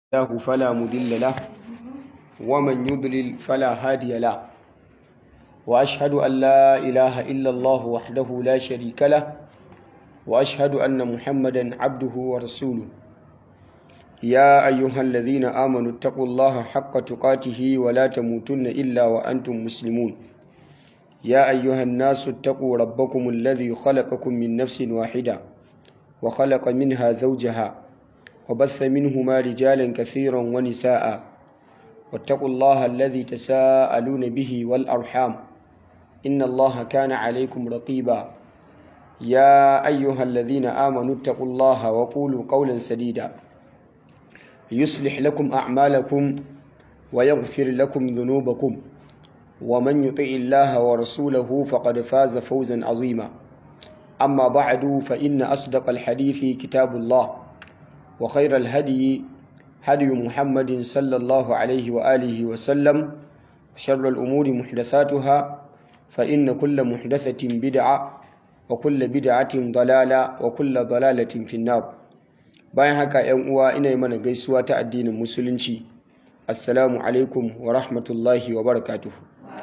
الله فلا مضل له ومن يضلل فلا هادي له وأشهد أن لا إله إلا الله وحده لا شريك له وأشهد أن محمدا عبده ورسوله يا أيها الذين آمنوا اتقوا الله حق تقاته ولا تموتن إلا وأنتم مسلمون يا أيها الناس اتقوا ربكم الذي خلقكم من نفس واحدة وخلق منها زوجها وبث منهما رجالا كثيرا ونساء واتقوا الله الذي تساءلون به والأرحام إن الله كان عليكم رقيبا يا أيها الذين آمنوا اتقوا الله وقولوا قولا سديدا يصلح لكم أعمالكم ويغفر لكم ذنوبكم ومن يطع الله ورسوله فقد فاز فوزا عظيما أما بعد فإن أصدق الحديث كتاب الله وخير الهدي هدي محمد صلى الله عليه وآله وسلم شر الأمور محدثاتها فإن كل محدثة بدعة وكل بدعة ضلالة وكل ضلالة في النار bayan haka ‘yan uwa ina yi mana gaisuwa ta addinin musulunci assalamu alaikum wa rahmatullahi wa barakatuhu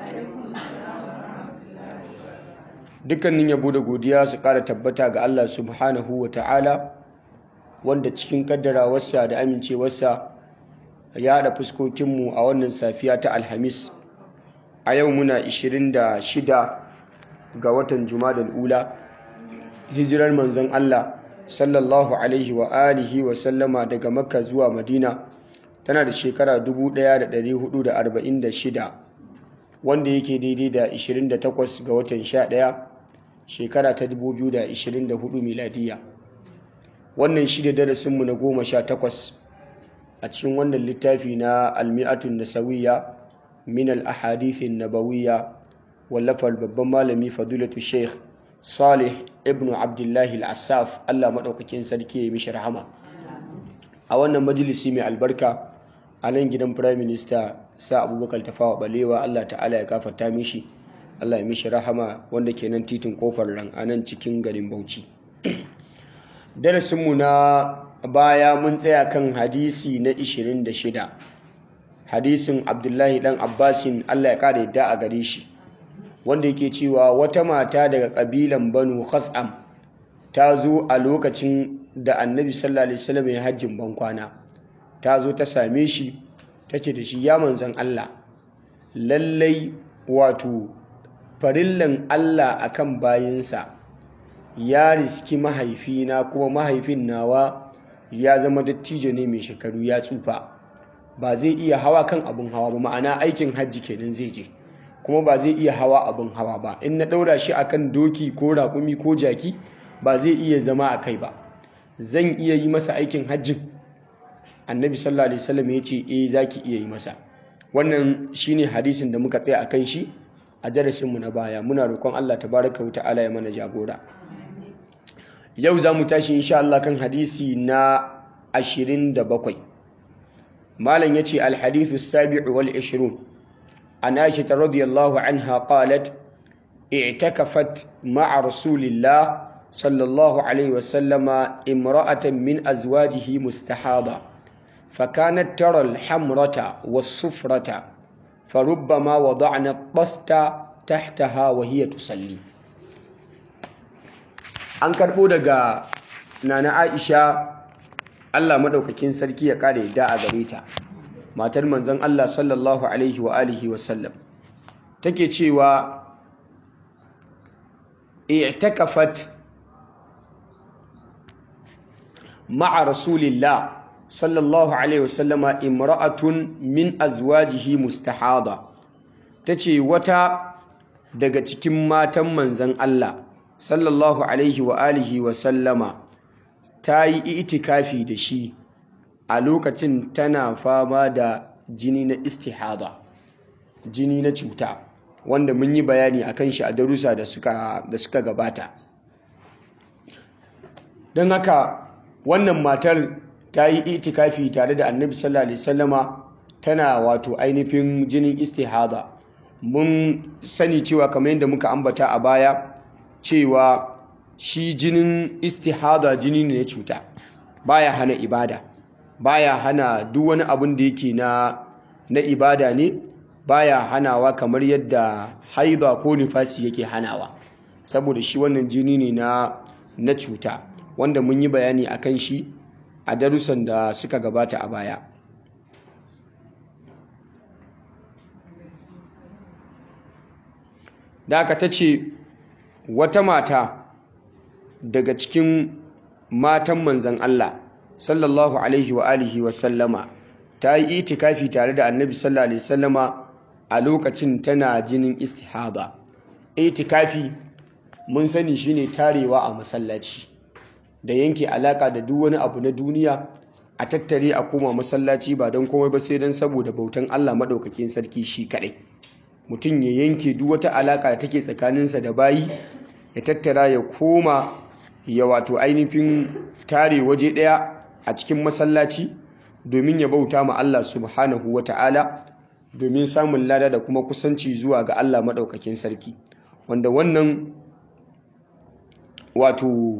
dukkanin yabo da godiya su ƙara tabbata ga Allah subhanahu wa ta'ala wanda cikin kaddarawarsa da amincewarsa ya haɗa fuskokinmu a wannan safiya ta alhamis a yau muna 26 ga watan jumadal ula hijirar manzon Allah sallallahu alaihi wa alihi wa sallama daga makka zuwa madina tana da shekara 1446 wanda yake daidai da 28 ga watan 11 shekara ta 2024 miladiya wannan shi da darasinmu na goma sha takwas a cikin wannan littafi na almi'atun nasawiya min al-ahadithin nabawiyya wallafar babban malami fadilatu sheikh salih ibn abdullahi al-assaf allah maɗaukakin sarki ya mishi rahama a wannan majalisi mai albarka a nan gidan prime minister sa abubakar tafawa balewa allah ta'ala ya kafarta mishi allah ya mishi rahama wanda ke nan titin kofar ran a nan cikin garin bauchi darasinmu na baya mun tsaya kan hadisi na 26 hadisin abdullahi dan abbasin allah ya kara yadda a gare shi wanda yake cewa wata mata daga kabilan banu khas'am ta zo a lokacin da annabi sallallahu alaihi wasallam ya hajjin bankwana ta zo ta same shi ta ce da shi ya manzon allah lallai wato farillan allah akan bayinsa ya riski mahaifina kuma mahaifin nawa ya zama dattijo ne mai shekaru ya tsufa ba zai iya hawa kan abin hawa ba ma'ana aikin hajji kenan zai je kuma ba zai iya hawa abin hawa ba in na ɗaura shi akan doki ko raƙumi ko jaki ba zai iya zama a kai ba zan iya yi masa aikin hajjin annabi sallallahu alaihi wasallam ya ce eh zaki iya yi masa wannan shine hadisin da muka tsaya akan shi a darasinmu na baya muna roƙon Allah tabaraka wa ta'ala ya mana jagora yau za mu tashi insha Allah kan hadisi na 27 malam yace al-hadithu as-sabi'u wal 20 an Aisha radhiyallahu anha qalat i'takafat ma'a rasulillah sallallahu alayhi wa sallama imra'atan min azwajihi mustahada فكانت ترى الحمرة والصفرة فربما وضعنا الطست تحتها وهي تصلي an karɓo daga nana aisha allah maɗaukakin sarki ya ƙara yadda a gare ta matar manzon allah sallallahu alaihi wa alihi wasallam take cewa i'takafat ma'a rasulillah sallallahu alaihi wasallama imra'atun min azwajihi mustahada tace wata daga cikin matan manzon allah sallallahu alaihi wa alihi wa sallama ta yi itikafi da shi a lokacin tana fama da jini na istihada jini na cuta wanda mun yi bayani a kan shi a darussa da suka gabata don haka wannan matar ta yi itikafi tare da annabi sallallahu alaihi sallama tana wato ainihin jinin istihada mun sani cewa kamar yadda muka ambata a baya cewa shi jinin istihada jini ne na cuta baya hana ibada baya hana duk wani abin da yake na na ibada ne baya hanawa kamar yadda haida ko nifasi yake hanawa saboda shi wannan jini ne na na cuta wanda mun yi bayani akan shi a darussan da suka gabata a baya da aka ta ce wata mata daga cikin matan manzan Allah sallallahu alaihi wa alihi wa sallama ta yi itikafi tare da annabi sallallahu alaihi sallama a lokacin tana jinin istihaba itikafi mun sani shine tarewa a masallaci da yanke alaka da duk wani abu na duniya a tattare a koma masallaci ba don komai ba sai don saboda bautan Allah maɗaukakin sarki shi kaɗai mutum ya yanke duk wata alaka da take tsakaninsa da bayi ya tattara ya koma ya wato ainihin tare waje ɗaya a cikin masallaci domin ya bauta ma Allah subhanahu wa ta'ala domin samun lada da kuma kusanci zuwa ga Allah maɗaukakin sarki wanda wannan wato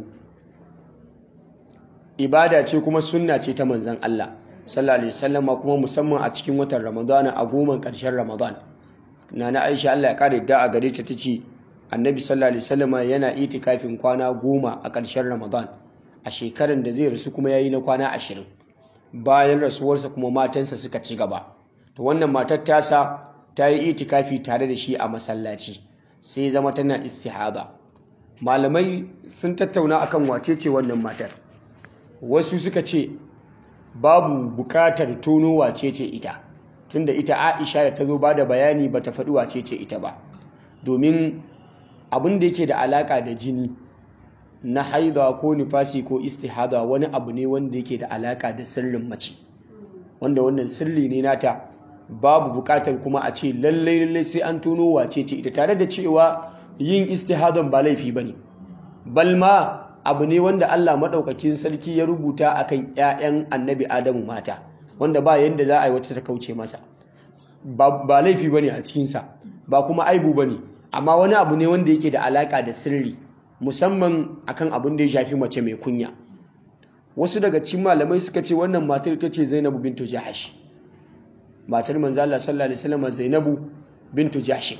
ibada ce kuma sunna ce ta manzan Allah sallallahu alaihi wasallama kuma musamman a cikin watan Ramadana a goma ƙarshen Ramadan nana Aisha Allah ya kare da a gare ta tace Annabi sallallahu alaihi wasallama yana itikafin kwana goma a ƙarshen Ramadan a shekaran da zai rasu kuma yayi na kwana ashirin bayan rasuwarsa kuma matansa suka ci gaba to wannan matar tasa ta yi itikafi tare da shi a masallaci sai zama tana istihada malamai sun tattauna akan wace ce wannan matar wasu suka ce babu bukatar tono wace ce ita tunda ita Aisha da ta zo ba da bayani ba ta faɗi wace ce ita ba domin abin da yake da alaka da jini na haida ko nifasi ko istihada wani abu ne wanda yake da alaka da sirrin mace wanda wannan sirri ne nata babu bukatar kuma a ce lallai lallai sai an tono wace ce ita tare da cewa yin istihadan ba laifi bane balma abu ne wanda Allah maɗaukakin sarki ya rubuta akan 'ya'yan annabi Adamu mata wanda ba yadda za a yi wata ta kauce masa ba laifi bane a cikinsa ba kuma aibu bane amma wani abu ne wanda yake da alaka da sirri musamman akan abin da ya shafi mace mai kunya wasu daga cikin malamai suka ce wannan matar ta ce Zainabu bintu Jahash matar manzo Allah sallallahu alaihi wasallam Zainabu bintu Jahash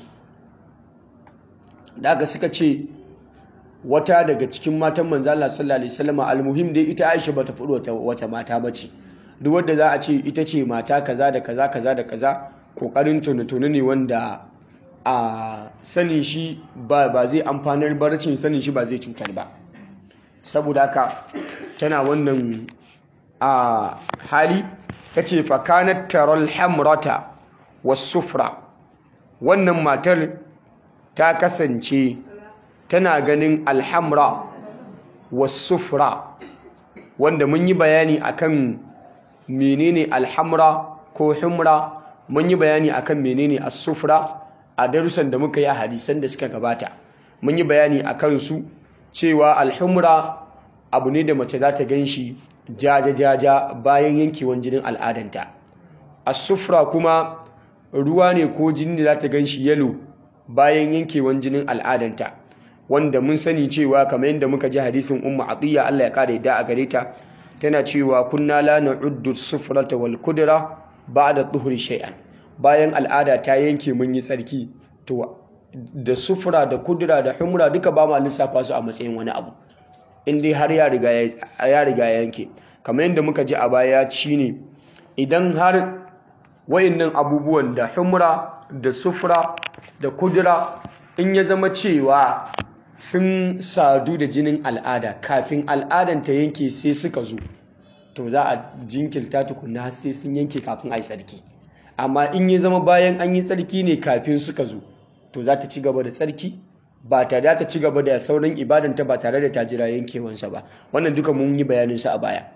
da suka ce wata daga cikin matan manzo Allah sallallahu alaihi wasallam almuhim dai ita Aisha bata faɗi wata mata bace duk wanda za a ce ita ce mata kaza da kaza kaza da kaza kokarin tuni ne wanda a sanin shi ba zai amfanar ba rashin sanin shi ba zai cutar ba saboda haka tana wannan a hali tace fa kanat taral hamrata was sufra wannan matar ta kasance tana ganin alhamra wasufra wanda mun yi bayani akan menene alhamra ko humra mun yi bayani akan menene as-sufra a darussan da muka yi a hadisan da suka gabata mun yi bayani akan su cewa alhumra abu ne da mace za ta ganshi jaja jaja bayan yankewan jinin al'adanta as-sufra kuma ruwa ne ko jini da za ta ganshi yalo bayan yankewan jinin al'adanta wanda mun sani cewa kamar yadda muka ji hadisin umma atiya Allah ya kare da a gare ta tana cewa kunna la na'uddu sufrata wal kudra ba'da tuhuri shay'an bayan al'ada ta yanke mun yi tsarki to da sufura da kudura da humra duka ba ma lissafa su a matsayin wani abu in dai har ya riga ya riga yanke kamar yadda muka ji a baya shine idan har wayannan abubuwan da humra da sufura da kudura in ya zama cewa sun sadu da jinin al'ada kafin al'adan ta yanke sai suka zo to za a jinkirta tukunna har sai sun yanke kafin a yi tsarki amma in ya zama bayan an yi tsarki ne kafin suka zo to za ta ci gaba da tsarki ba ta da ta ci gaba da sauran ibadanta ba tare da ta jira yankewansa ba wannan duka mun yi bayanin sa a baya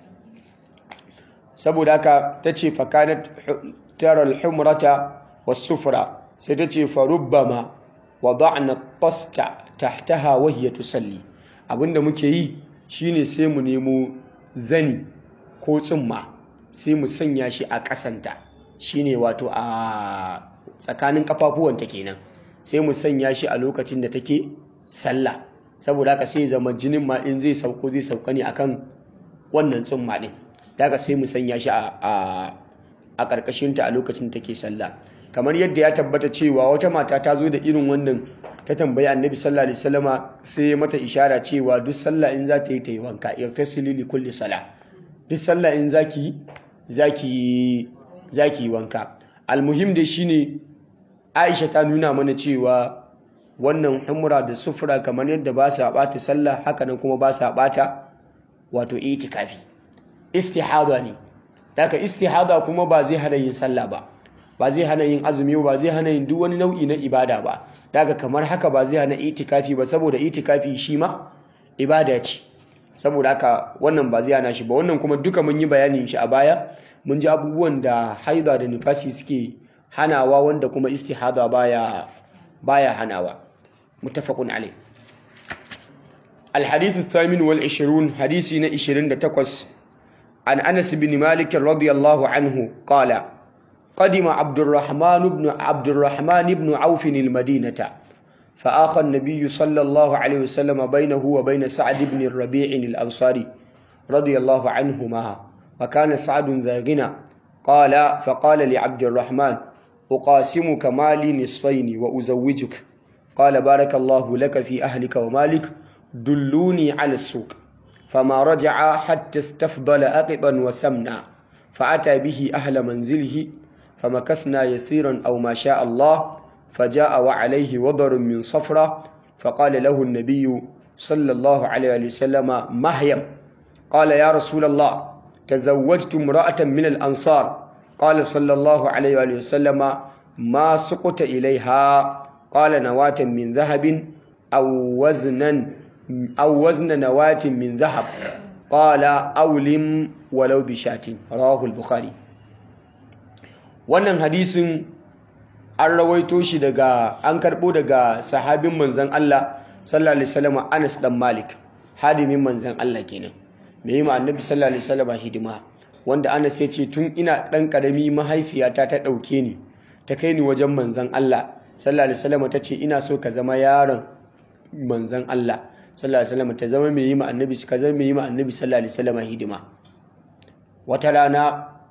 saboda haka ta ce fakanat taral humrata was-sufra sai ta ce farubbama wada'na tasta tahtaha wa hiya tusalli abinda muke yi shine sai mu nemo zani ko tsumma sai mu sanya shi a kasanta shine wato a tsakanin kafafuwanta kenan sai mu sanya shi a lokacin da take sallah saboda haka sai zama jinin ma in zai sauko zai sauka ne akan wannan tsumma din daga sai mu sanya shi a a ƙarƙashinta a lokacin take sallah kamar yadda ya tabbata cewa wata mata ta zo da irin wannan ta tambayi annabi sallallahu alaihi wasallama sai ya mata ishara cewa duk sallah in za ta yi ta yi wanka irtasili li kulli sala duk sallah in zaki zaki zaki yi wanka almuhim da shine Aisha ta nuna mana cewa wannan humra da sufura kamar yadda ba sa bata sallah haka nan kuma ba sa bata wato itikafi istihada ne daga istihada kuma ba zai hana yin sallah ba ba zai hana yin azumi ba zai hana yin duk wani nau'i na ibada ba daga kamar haka ba zai hana itikafi ba saboda itikafi shi ma ibada ce saboda haka wannan ba zai hana shi ba wannan kuma duka mun yi bayanin shi a baya mun ji abubuwan da haida da nifasi suke hanawa wanda kuma istihada baya baya hanawa muttafaqun alayh الحديث الثامن والعشرون حديثنا عشرين تقص عن أنس بن مالك رضي الله عنه قال قدم عبد الرحمن بن عبد الرحمن بن عوف المدينة فآخى النبي صلى الله عليه وسلم بينه وبين سعد بن الربيع الأنصاري رضي الله عنهما وكان سعد ذا غنى قال فقال لعبد الرحمن أقاسمك مالي نصفين وأزوجك قال بارك الله لك في أهلك ومالك دلوني على السوق فما رجع حتى استفضل أقطا وسمنا فأتى به أهل منزله فمكثنا يسيرا أو ما شاء الله فجاء وعليه وضر من صفرة فقال له النبي صلى الله عليه وسلم مهيم قال يا رسول الله تزوجت امرأة من الأنصار قال صلى الله عليه وسلم ما سقط إليها قال نواة من ذهب أو وزنا أو وزن نواة من ذهب قال أولم ولو بشاة رواه البخاري wannan hadisin an rawaito shi daga an karbo daga sahabin manzon Allah sallallahu alaihi wasallam Anas dan Malik hadimin manzon Allah kenan me yi ma annabi sallallahu alaihi wasallam hidima wanda Anas ya ce tun ina dan karami mahaifiyata ta dauke ni ta kai ni wajen manzon Allah sallallahu alaihi wasallam ta ce ina so ka zama yaron manzon Allah sallallahu alaihi wasallam ta zama mai yi ma annabi ka zama mai yi ma annabi sallallahu alaihi wasallam hidima wata rana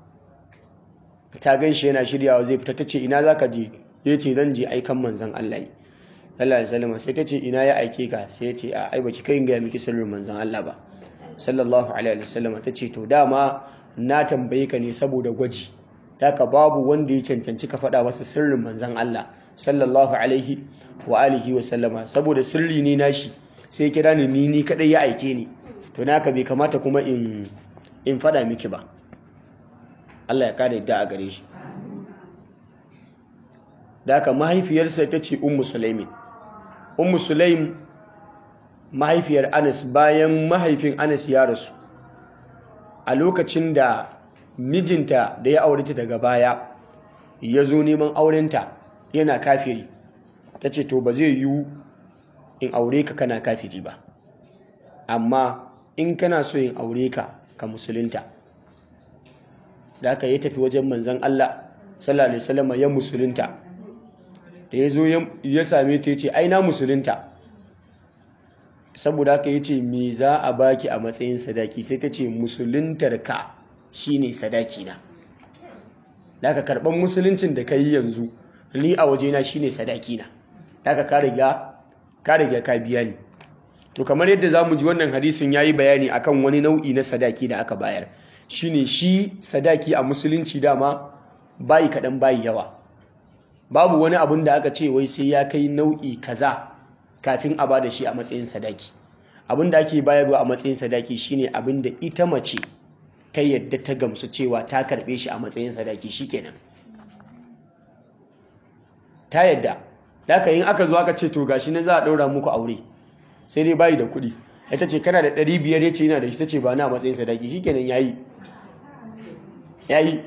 ta gan shi yana shiryawa zai fita tace ina zaka je ya ce zan je aikan manzon Allah sallallahu alaihi wasallam sai ta ce ina ya aike ka sai ya ce a ai baki kai ga miki sirrin manzon Allah ba sallallahu alaihi wasallam ta ce to dama na tambaye ka ne saboda gwaji haka babu wanda ya cancanci ka faɗa masa sirrin manzon Allah sallallahu alaihi wa alihi wa sallama saboda sirri ne nashi sai kira ni ni ni kadai ya aike ni to naka bai kamata kuma in in fada miki ba Allah ya kare da a gare shi da haka mahaifiyarsa ta ce ummu sulaimin ummu sulaim mahaifiyar anas bayan mahaifin anas ya rasu a lokacin da mijinta da ya aure ta daga baya ya zo neman aurenta yana kafiri ta ce to ba zai yiwu in aure ka kana kafiri ba amma in kana so in aure ka ka musulunta da aka yi tafi wajen manzan Allah sallallahu alaihi wasallam ya musulunta da ya zo ya same ta yace ai na musulunta saboda haka yace me za a baki a matsayin sadaki sai ta ce musuluntar ka shine sadaki na da aka karban musuluncin da kai yanzu ni a wajena shine sadaki na da aka ka riga ka riga ka biya ni to kamar yadda zamu ji wannan hadisin yayi bayani akan wani nau'i na sadaki da aka bayar shine shi sadaki a musulunci dama bayi kaɗan bayi yawa babu wani abun da aka ce wai sai ya kai nau'i kaza kafin a bada shi a matsayin sadaki abin da ake bayarwa a matsayin sadaki shine abin da ita mace ta yadda ta gamsu cewa ta karɓe shi a matsayin sadaki shikenan ta yadda Daka yin aka zo aka ce to gashi ne za a ɗaura muku aure sai dai bayi da kuɗi ita ce kana da ɗari biyar ya ce yana da shi ta ce ba na matsayin sadaki shi kenan ya yi ya yi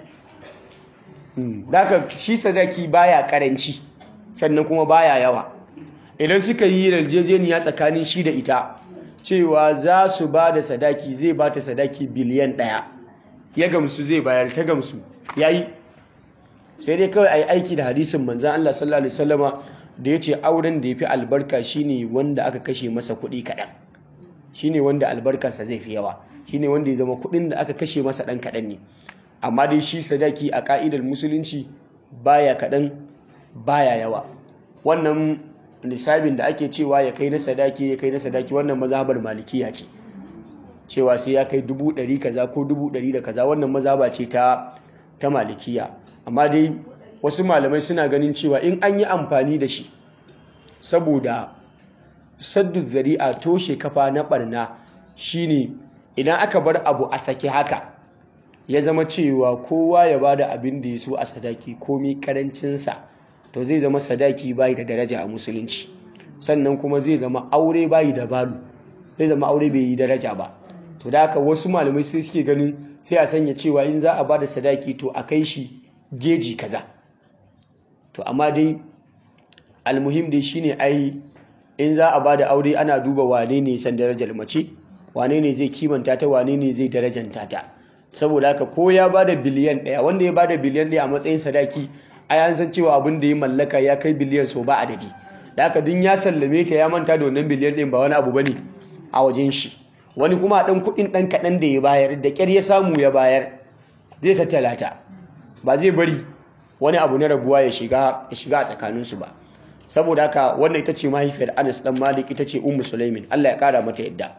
Daka shi sadaki baya karanci sannan kuma baya yawa idan suka yi yarjejeniya tsakanin shi da ita cewa za su ba da sadaki zai ba ta sadaki biliyan ɗaya ya gamsu zai bayar ta gamsu ya yi sai dai kawai a yi aiki da hadisin manzan Allah sallallahu Alaihi wasallama da ya ce auren da ya fi albarka shine wanda aka kashe masa kuɗi kaɗan shine wanda albarkarsa zai fi yawa shine wanda ya zama kuɗin da aka kashe masa ɗan kaɗan ne amma dai shi sadaki a ƙa'idar musulunci baya kaɗan baya yawa wannan nisabin da ake cewa ya kai na sadaki ya kai na sadaki wannan mazhabar malikiya ce cewa sai ya kai dubu ɗari kaza ko dubu ɗari da kaza wannan mazhaba ce ta ta malikiya amma dai wasu malamai suna ganin cewa in an yi amfani da shi saboda saddu zari'a toshe kafa na barna shine idan aka bar abu a sake haka ya zama cewa kowa ya bada abin da ya so a sadaki komai karancinsa to zai zama sadaki bayi da daraja a musulunci sannan kuma zai zama aure bayi da balu zai zama aure bai yi daraja ba to da haka wasu malamai sai suke ganin sai a sanya cewa in za a bada sadaki to a kai shi geji kaza to amma dai almuhim dai shine ai in za a bada aure ana duba wane ne san darajar mace wane ne zai kimanta ta wane ne zai darajanta ta saboda haka ko ya bada biliyan ɗaya wanda ya bada biliyan ɗaya a matsayin sadaki ai an san cewa abin da ya mallaka ya kai biliyan so ba adadi da haka dun ya sallame ta ya manta da wannan biliyan ɗin ba wani abu bane a wajen shi wani kuma ɗan kuɗin ɗan kaɗan da ya bayar da ƙyar ya samu ya bayar zai tattala ta ba zai bari wani abu na rabuwa ya shiga ya shiga a tsakaninsu ba saboda haka wannan ita ce mahaifiyar Anas dan Malik ita ce Ummu Sulaimin Allah ya kara mata yadda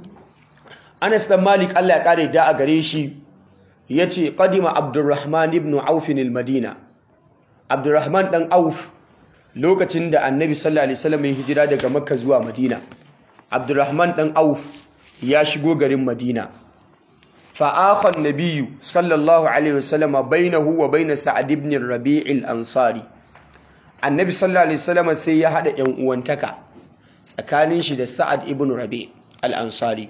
Anas dan Malik Allah ya kara yadda a gare shi yace qadima Abdurrahman ibn Auf al-Madina Abdurrahman dan Auf lokacin da Annabi sallallahu alaihi wasallam ya hijira daga Makka zuwa Madina Abdurrahman dan Auf ya shigo garin Madina fa akha an-nabiy sallallahu alaihi wasallam bainahu wa bain Sa'd ibn Rabi' al-Ansari Annabi sallallahu alaihi wasallam sai ya hada ƴan uwantaka tsakanin shi da Sa'ad ibn Rabi' al-Ansari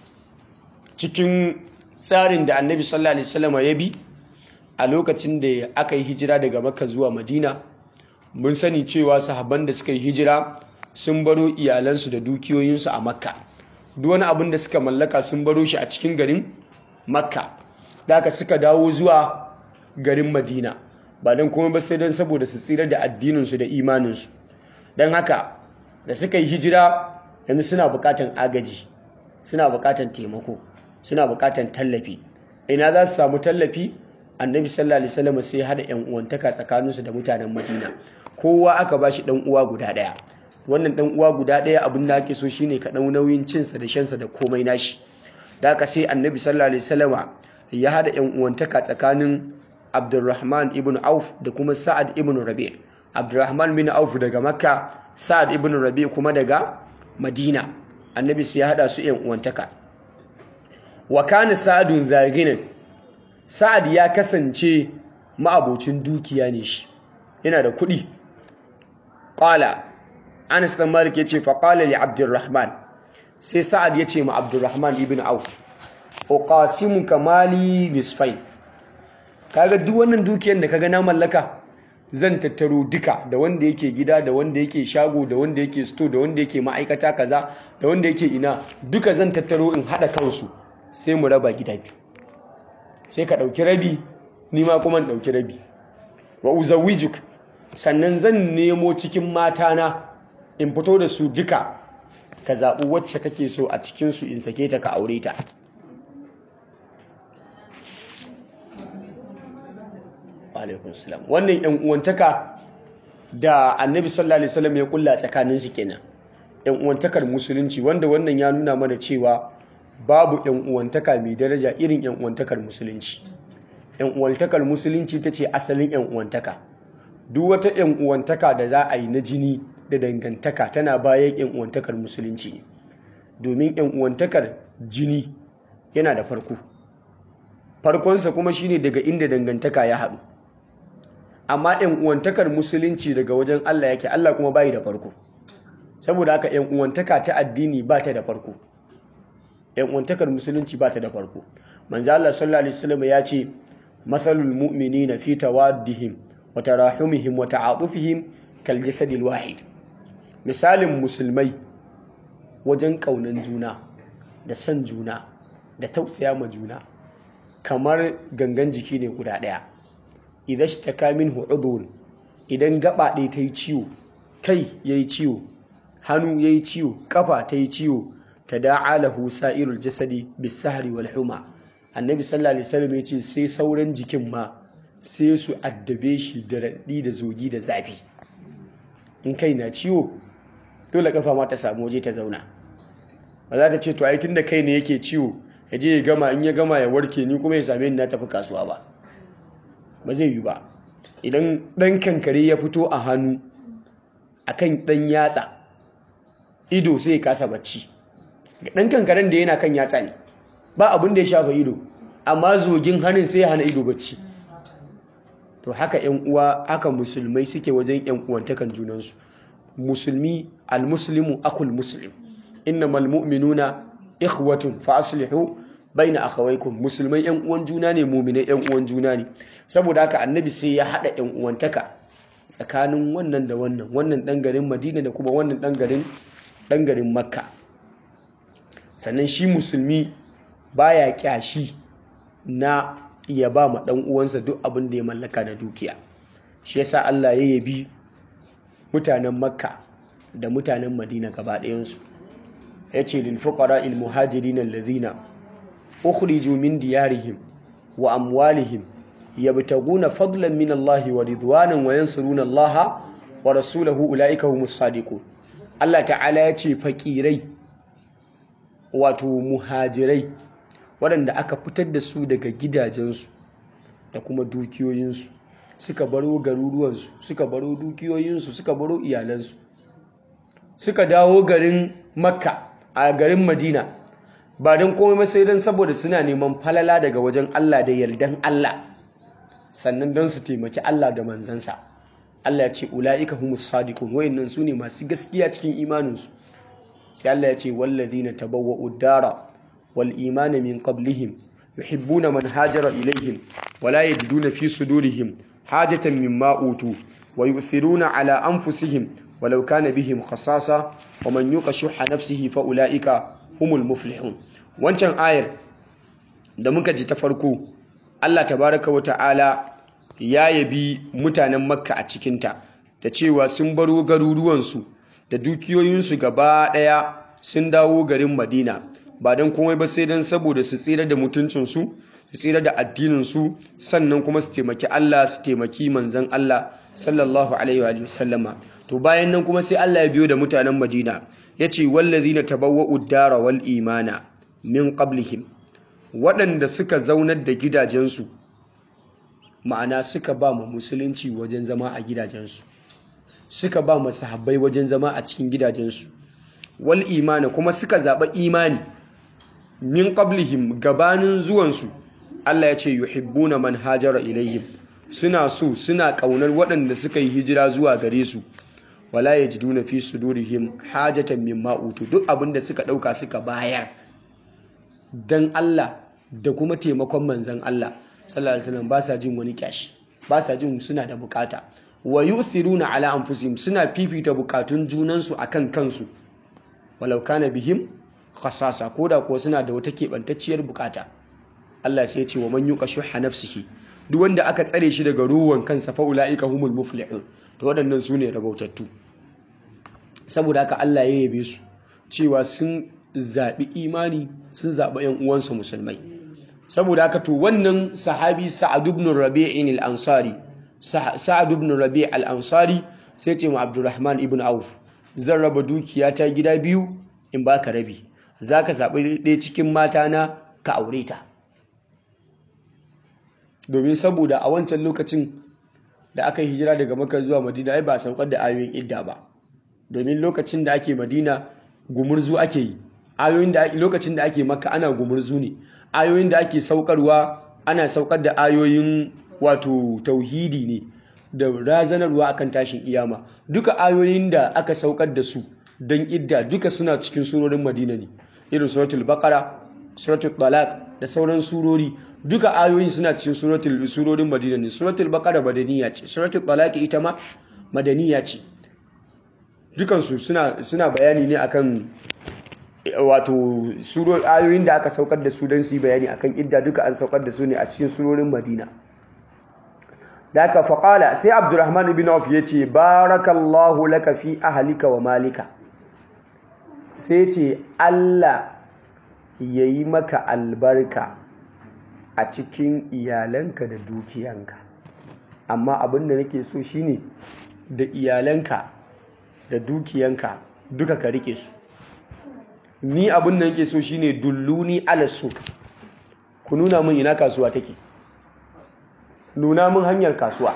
cikin tsarin da Annabi sallallahu alaihi wasallam ya bi a lokacin da aka yi hijira daga Makka zuwa Madina mun sani cewa sahabban da suka yi hijira sun baro iyalansu da dukiyoyinsu a Makka duk wani abin da suka mallaka sun baro shi a cikin garin Makka da aka suka dawo zuwa garin Madina ba don kuma ba sai don saboda su tsira da addininsu da imaninsu don haka da suka yi hijira yanzu suna bukatan agaji suna bukatan taimako suna bukatan tallafi ina za su samu tallafi annabi sallallahu alaihi wasallam sai hada yan uwantaka tsakaninsu da mutanen madina kowa aka ba shi dan uwa guda daya wannan dan uwa guda daya abin da ake so shine ka dau nauyin cinsa da shansa da komai nashi da haka sai annabi sallallahu alaihi wasallama ya hada yan uwantaka tsakanin Abdurrahman ibn Auf da kuma Sa'ad ibn Rabi' Abdurrahman bin Auf daga Makka Sa'ad ibn Rabi' kuma daga Madina Annabi sai ya hada su ƴan uwantaka wa kana Sa'adun zaginan Sa'ad ya kasance ma'abocin dukiya ne shi yana da kuɗi qala Anas dan Malik yace fa qala li Abdurrahman sai Sa'ad yace ma Abdurrahman ibn Auf uqasimuka mali nisfain kaga duk wannan dukiyar da kaga na mallaka zan tattaro duka da wanda yake gida da wanda yake shago da wanda yake store da wanda yake ma'aikata kaza da wanda yake ina duka zan tattaro in hada kansu sai mu raba gida biyu sai ka dauki rabi ni ma kuma in dauki rabi wa uzawijuk sannan zan nemo cikin matana in fito da su duka ka zaɓi wacce kake so a cikin su in sake ta ka aure ta alaikun salam wannan yan uwantaka da annabi sallallahu alaihi wasallam ya kulla tsakanin su kenan yan uwantakar musulunci wanda wannan ya nuna mana cewa babu yan uwantaka mai daraja irin yan uwantakar musulunci yan uwantakar musulunci ta ce asalin yan uwantaka duk wata yan uwantaka da za a yi na jini da dangantaka tana bayan yan uwantakar musulunci ne domin yan uwantakar jini yana da farko farkonsa kuma shine daga inda dangantaka ya haɗu amma ‘yan uwantakar musulunci daga wajen Allah yake Allah kuma bayi da farko saboda haka ‘yan uwantaka ta addini ba ta da farko ‘yan uwantakar musulunci ba ta da farko manzo Allah sallallahu alaihi wasallam ya ce mathalul mu'minina fi tawaddihim wa tarahumihim wa ta'atufihim kal jasadil wahid misalin musulmai wajen kaunan juna da son juna da tausaya ma juna kamar gangan jiki ne guda ɗaya idan shi ta kamin hu'udun idan gaba ɗaya ta yi ciwo kai ya yi ciwo hannu ya yi ciwo ƙafa ta yi ciwo tada'a lahu sa'irul jasadi bis-sahri wal huma annabi sallallahu alaihi wasallam yace sai sauran jikin ma sai su addabe shi da raɗi da zogi da zafi in kai na ciwo dole kafa ma ta samu waje ta zauna ba za ta ce to ai tunda kai ne yake ciwo ya je ya gama in ya gama ya warke ni kuma ya same ni na tafi kasuwa ba ba zai yi ba idan ɗan kankare ya fito a hannu akan ɗan yatsa ido sai ya kasa bacci ɗan kankaren da yana kan yatsa ne ba abin da ya shafa ido amma zogin hannun sai ya hana ido bacci to haka yan uwa haka musulmai suke wajen yan uwantakan junansu musulmi almuslimu akul muslim innamal mu'minuna ikhwatun fa aslihu baina akhawaykum musulmai yan uwan juna ne mu'minai yan uwan juna ne saboda haka annabi sai ya hada yan uwantaka tsakanin wannan da wannan wannan dan garin Madina da kuma wannan dan garin dan garin Makka sannan shi musulmi baya kyashi na ya ba ma ɗan uwansa duk abin da ya mallaka na dukiya shi yasa Allah ya yabi mutanen Makka da mutanen Madina gaba ɗayansu yace lil fuqara al muhajirin alladhina ukhriju min diyarihim wa amwalihim yabtaguna fadlan min Allah wa ridwanan wa yansuruna Allah wa rasulahu ulaika humus sadiqun Allah ta'ala yace fakirai wato muhajirai waɗanda aka fitar da su daga gidajensu da kuma dukiyoyinsu suka baro garuruwansu suka baro dukiyoyinsu suka baro iyalansu suka dawo garin makka a garin madina ba don komai sai don saboda suna neman falala daga wajen allah da yardan allah sannan don su taimaki allah da manzansa allah ya ce ula'ika humus sadiqun wayannan su ne masu gaskiya cikin imaninsu sai allah ya ce wallazina tabawwa'ud dara والإيمان من قبلهم يحبون من هاجر إليهم ولا يجدون في صدورهم حاجة مما أوتوا ويؤثرون على أنفسهم ولو كان بهم خصاصة ومن يوق شح نفسه فأولئك هم المفلحون wancan ayar da muka ji ta farko Allah tabaraka wa ta'ala ya yabi mutanen makka a cikinta da cewa sun baro garuruwansu da dukiyoyinsu gaba ɗaya sun dawo garin madina ba don komai ba sai don saboda su tsira da mutuncinsu su tsira da addininsu sannan kuma su taimaki Allah su taimaki manzan Allah sallallahu alaihi wa sallama to bayan nan kuma sai Allah ya biyo da mutanen Madina yace wallazina tabawwa'u dara wal imana min qablihim waɗanda suka zaunar da gidajensu ma'ana suka ba mu musulunci wajen zama a gidajensu suka ba mu sahabbai wajen zama a cikin gidajensu wal imana kuma suka zaɓa imani min qablihim gabanin zuwansu Allah ya ce yuhibbuna man hajara ilayhim suna so suna kaunar waɗanda suka yi hijira zuwa gare su wala yajiduna fi sudurihim hajatan mimma utu duk abinda suka dauka suka bayar dan Allah da kuma taimakon manzon Allah sallallahu alaihi wasallam ba sa jin wani kyashi ba sa jin suna da bukata wa yu'thiruna ala anfusihim suna fifita bukatun junansu akan kansu walau kana bihim khasasa koda ko suna da wata keɓantacciyar bukata Allah sai ya ce wa man yuqa shuhha nafsihi duk wanda aka tsare shi daga ruwan kansa fa ulaika humul muflihun to waɗannan su ne rabautattu saboda haka Allah ya yabe su cewa sun zaɓi imani sun zaɓi ‘yan uwansu musulmai saboda haka to wannan sahabi sa'ad ibn rabi'in al-ansari sa'ad ibn rabi' al-ansari sai ce ma abdurrahman ibn auf zan raba dukiya ta gida biyu in baka rabi zaka zaɓi ɗaya cikin mata na ka aure ta domin saboda a wancan lokacin da aka yi hijira daga maka zuwa madina ai ba a saukar da ayoyin idda ba domin lokacin da ake madina gumurzu ake yi ayoyin da lokacin da ake maka ana gumurzu ne ayoyin da ake saukarwa ana saukar da ayoyin wato tauhidi ne da razanarwa akan tashin iyama duka ayoyin da aka saukar da su don idda duka suna cikin surorin madina ne irin suratul baqara suratul talaq da sauran surori duka ayoyin suna cikin suratul surorin madina ne suratul baqara madaniya ce suratul talaq ita ma madaniya ce dukansu suna suna bayani ne akan wato suro ayoyin da aka saukar da su don su yi bayani akan idda duka an saukar da su ne a cikin surorin madina da aka faƙala sai abdurrahman ibn auf ya ce barakallahu laka fi ahalika wa malika sai ce Allah ya yi maka albarka a cikin iyalanka da dukiyanka amma abin da nake so shine da iyalanka da dukiyanka duka ka rike su ni abin da nake so shine dulluni ala suq ku nuna min ina kasuwa take nuna min hanyar kasuwa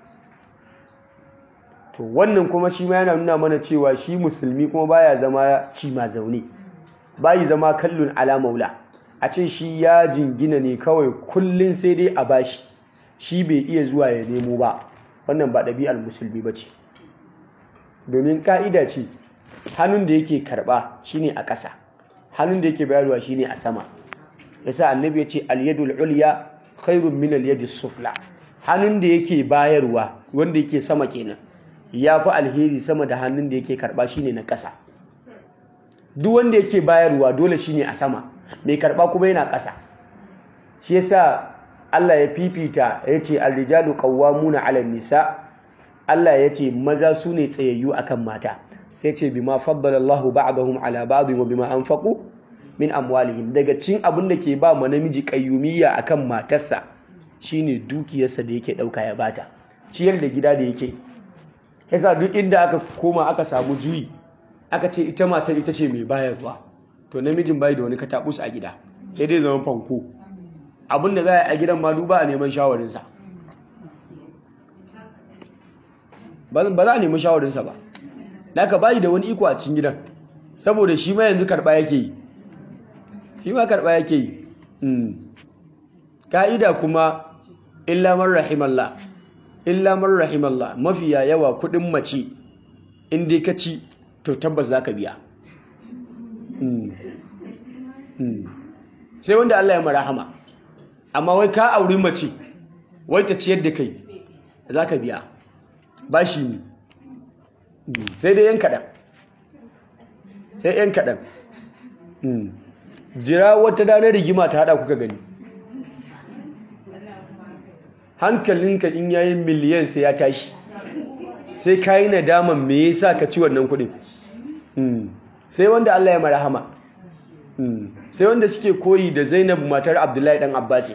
to wannan kuma shi ma yana nuna mana cewa shi musulmi kuma baya zama ci ma zaune bayi zama kallon ala maula a ce shi ya jingina ne kawai kullun sai dai a bashi shi bai iya zuwa ya nemo ba wannan ba ɗabi'ar musulmi ba ce domin ka'ida ce hannun da yake karɓa shine a ƙasa hannun da yake bayarwa shine a sama yasa annabi ya ce al-yadul ulya khairun min al sufla hannun da yake bayarwa wanda yake sama kenan ya fi alheri sama da hannun da yake karɓa shine na ƙasa duk wanda yake bayarwa dole shine a sama mai karɓa kuma yana ƙasa shi yasa Allah ya fifita ya ce ar-rijalu qawwamuna 'ala nisa Allah ya ce maza su ne tsayayyu akan mata sai ce bima faddala Allahu ba'dahum 'ala ba'd wa bima anfaqu min amwalihim daga cikin abin da ke ba ma namiji kayyumiyya akan matarsa shine dukiyarsa da yake dauka ya bata ciyar da gida da yake yasa duk inda aka koma aka samu juyi aka ce ita matar ita ce mai bayarwa to namijin bai da wani katabus a gida sai dai zama fanko abin da za a gidan ma duba a neman shawarinsa ba za a nemi shawarinsa ba da aka bayi da wani iko a cikin gidan saboda shi ma yanzu karɓa yake yi shi ma karɓa yake yi ka'ida kuma illa man rahimallah illa man rahimallah mafiya yawa kuɗin mace in dai ka ci to tabbas za ka biya sai wanda Allah ya marahama amma wai ka auri mace wai ta ciyar da kai za ka biya ba shi ne sai dai yan kaɗan sai yan kaɗan jira wata danar rigima ta haɗa kuka gani hankalinka in yayin miliyan sai ya tashi sai ka yi nadaman me yasa ka ci wannan kuɗin sai wanda Allah ya marahama sai wanda suke koyi da Zainab matar Abdullahi dan Abbasi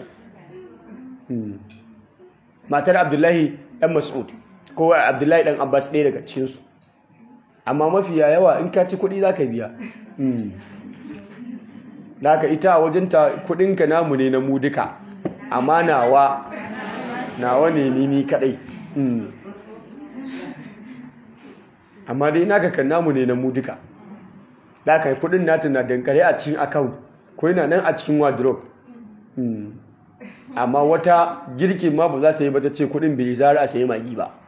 matar Abdullahi dan Mas'ud ko Abdullahi dan Abbas ɗaya daga cikin su amma mafiya yawa in ka ci kuɗi zaka biya Daka ita a wajenta kuɗinka namu ne na mu duka amma nawa nawa ne ni ni kadai amma dai naka kan namu ne na mu duka da ka yi kudin nata na dankare a cikin account ko yana nan a cikin wardrobe amma wata girkin ma ba za ta yi ba ta ce kudin bai zara a sayi magi ba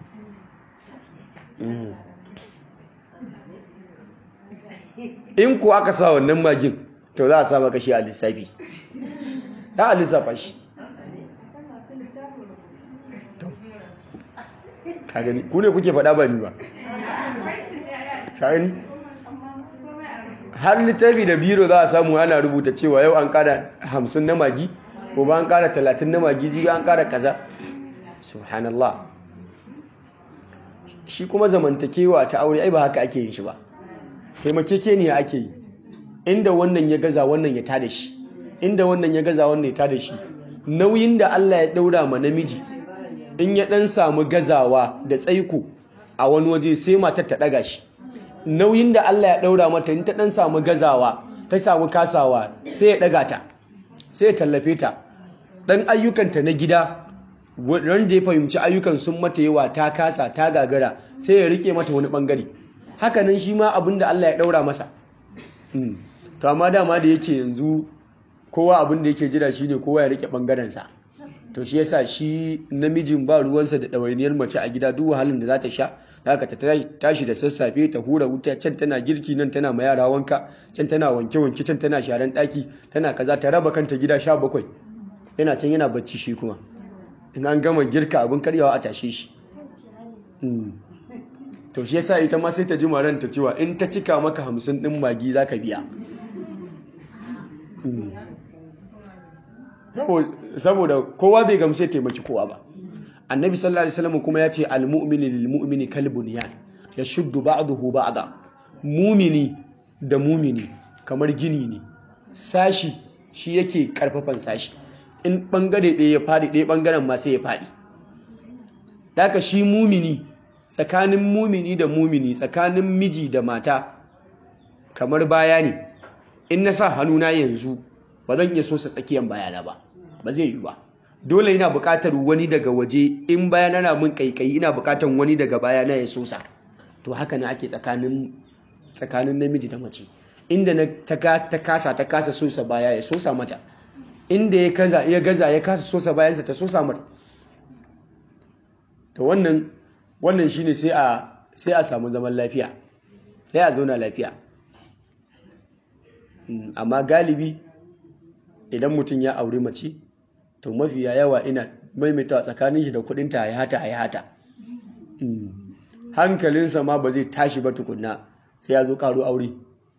in ko aka sa wannan magin to za a sa maka shi a lissafi ta a lissafa shi ka gani ku ne kuke faɗa ba ni ba ka gani har littafi da biro za a samu ana rubuta cewa yau an kada hamsin na magi ko ba an kada talatin na magi jibi an kada kaza subhanallah shi kuma zamantakewa ta aure ai ba haka ake yin shi ba taimakeke ne ake yi inda wannan ya gaza wannan ya tada shi inda wannan ya gaza wannan ya tada shi nauyin da Allah ya daura ma namiji in ya dan samu gazawa da tsaiko a wani waje sai matar ta daga shi nauyin da Allah ya ɗaura mata in ta ɗan samu gazawa ta samu kasawa sai ya ɗaga ta sai ya tallafe ta ɗan ayyukanta na gida wanda ya fahimci ayyukan sun mata yawa ta kasa ta gagara sai ya rike mata wani ɓangare hakanan shi ma abin da Allah ya ɗaura masa to amma dama da yake yanzu kowa abin da yake jira shine kowa ya rike ɓangarensa to shi yasa shi namijin ba ruwansa da ɗawainiyar mace a gida duk wahalin da za ta sha haka ta tashi da sassafe ta hura wuta can tana girki nan tana ma yara wanka can tana wanke-wanke can tana sharan ɗaki tana kaza ta raba kanta gida sha bakwai yana can yana bacci shi kuma in an gama girka abin karyawa a tashe shi to shi yasa ita ma sai ta ji maran ta cewa in ta cika maka hamsin ɗin magi za ka biya saboda kowa bai gamsu ya taimaki kowa ba annabi sallallahu alaihi wasallam kuma ya ce almu'minu lilmu'mini kalbunyan yashuddu ba'dahu ba'da mumini da mumini kamar gini ne sashi shi yake karfafan sashi in bangare ɗaya ya faɗi ɗaya bangaren ma sai ya faɗi daga shi mumini tsakanin mumini da mumini tsakanin miji da mata kamar baya ne in na sa hannuna yanzu ba zan iya sosa tsakiyan bayana ba ba zai yi ba dole ina buƙatar wani daga waje in bayana na mun kaikayi ina buƙatar wani daga bayana ya sosa to haka na ake tsakanin tsakanin namiji da mace inda na ta kasa ta kasa sosa baya ya sosa mata inda ya kaza ya gaza ya kasa sosa bayansa ta sosa mata to wannan wannan shine sai a sai a samu zaman lafiya sai a zauna lafiya amma galibi idan mutum ya auri mace to mafiya yawa ina maimaitawa tsakanin shi da kudinta ya hata ya hata hankalinsa ma ba zai tashi ba tukunna sai ya zo karo aure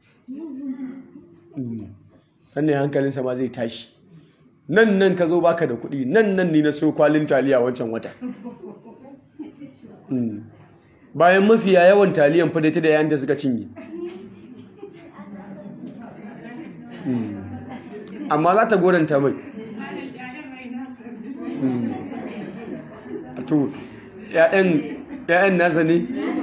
sannan hankalinsa ma zai tashi nan nan ka zo baka da kudi nan nan ni na so kwalin taliya wancan wata bayan mafiya yawan taliyan fadata da yayin da suka cinye amma za ta goranta mai to ‘ya'yan nasa ne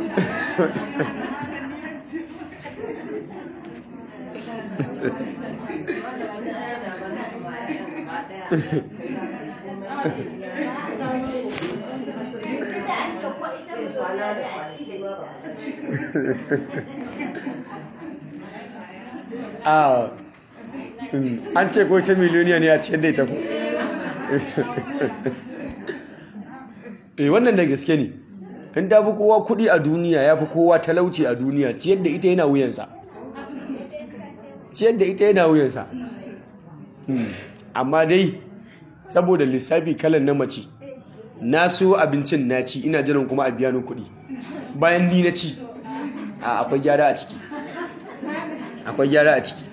a an ce ko ta miliyoniya ne a cikin da ita ku eh wannan da gaske ne in ta fi kowa kudi a duniya ya fi kowa talauci a duniya ciyar da ita yana wuyansa ciyar da ita yana wuyansa amma dai saboda lissafi kalan na mace na so abincin na ci ina jiran kuma a biya ni kuɗi bayan ni na ci a akwai gyara a ciki akwai gyara a ciki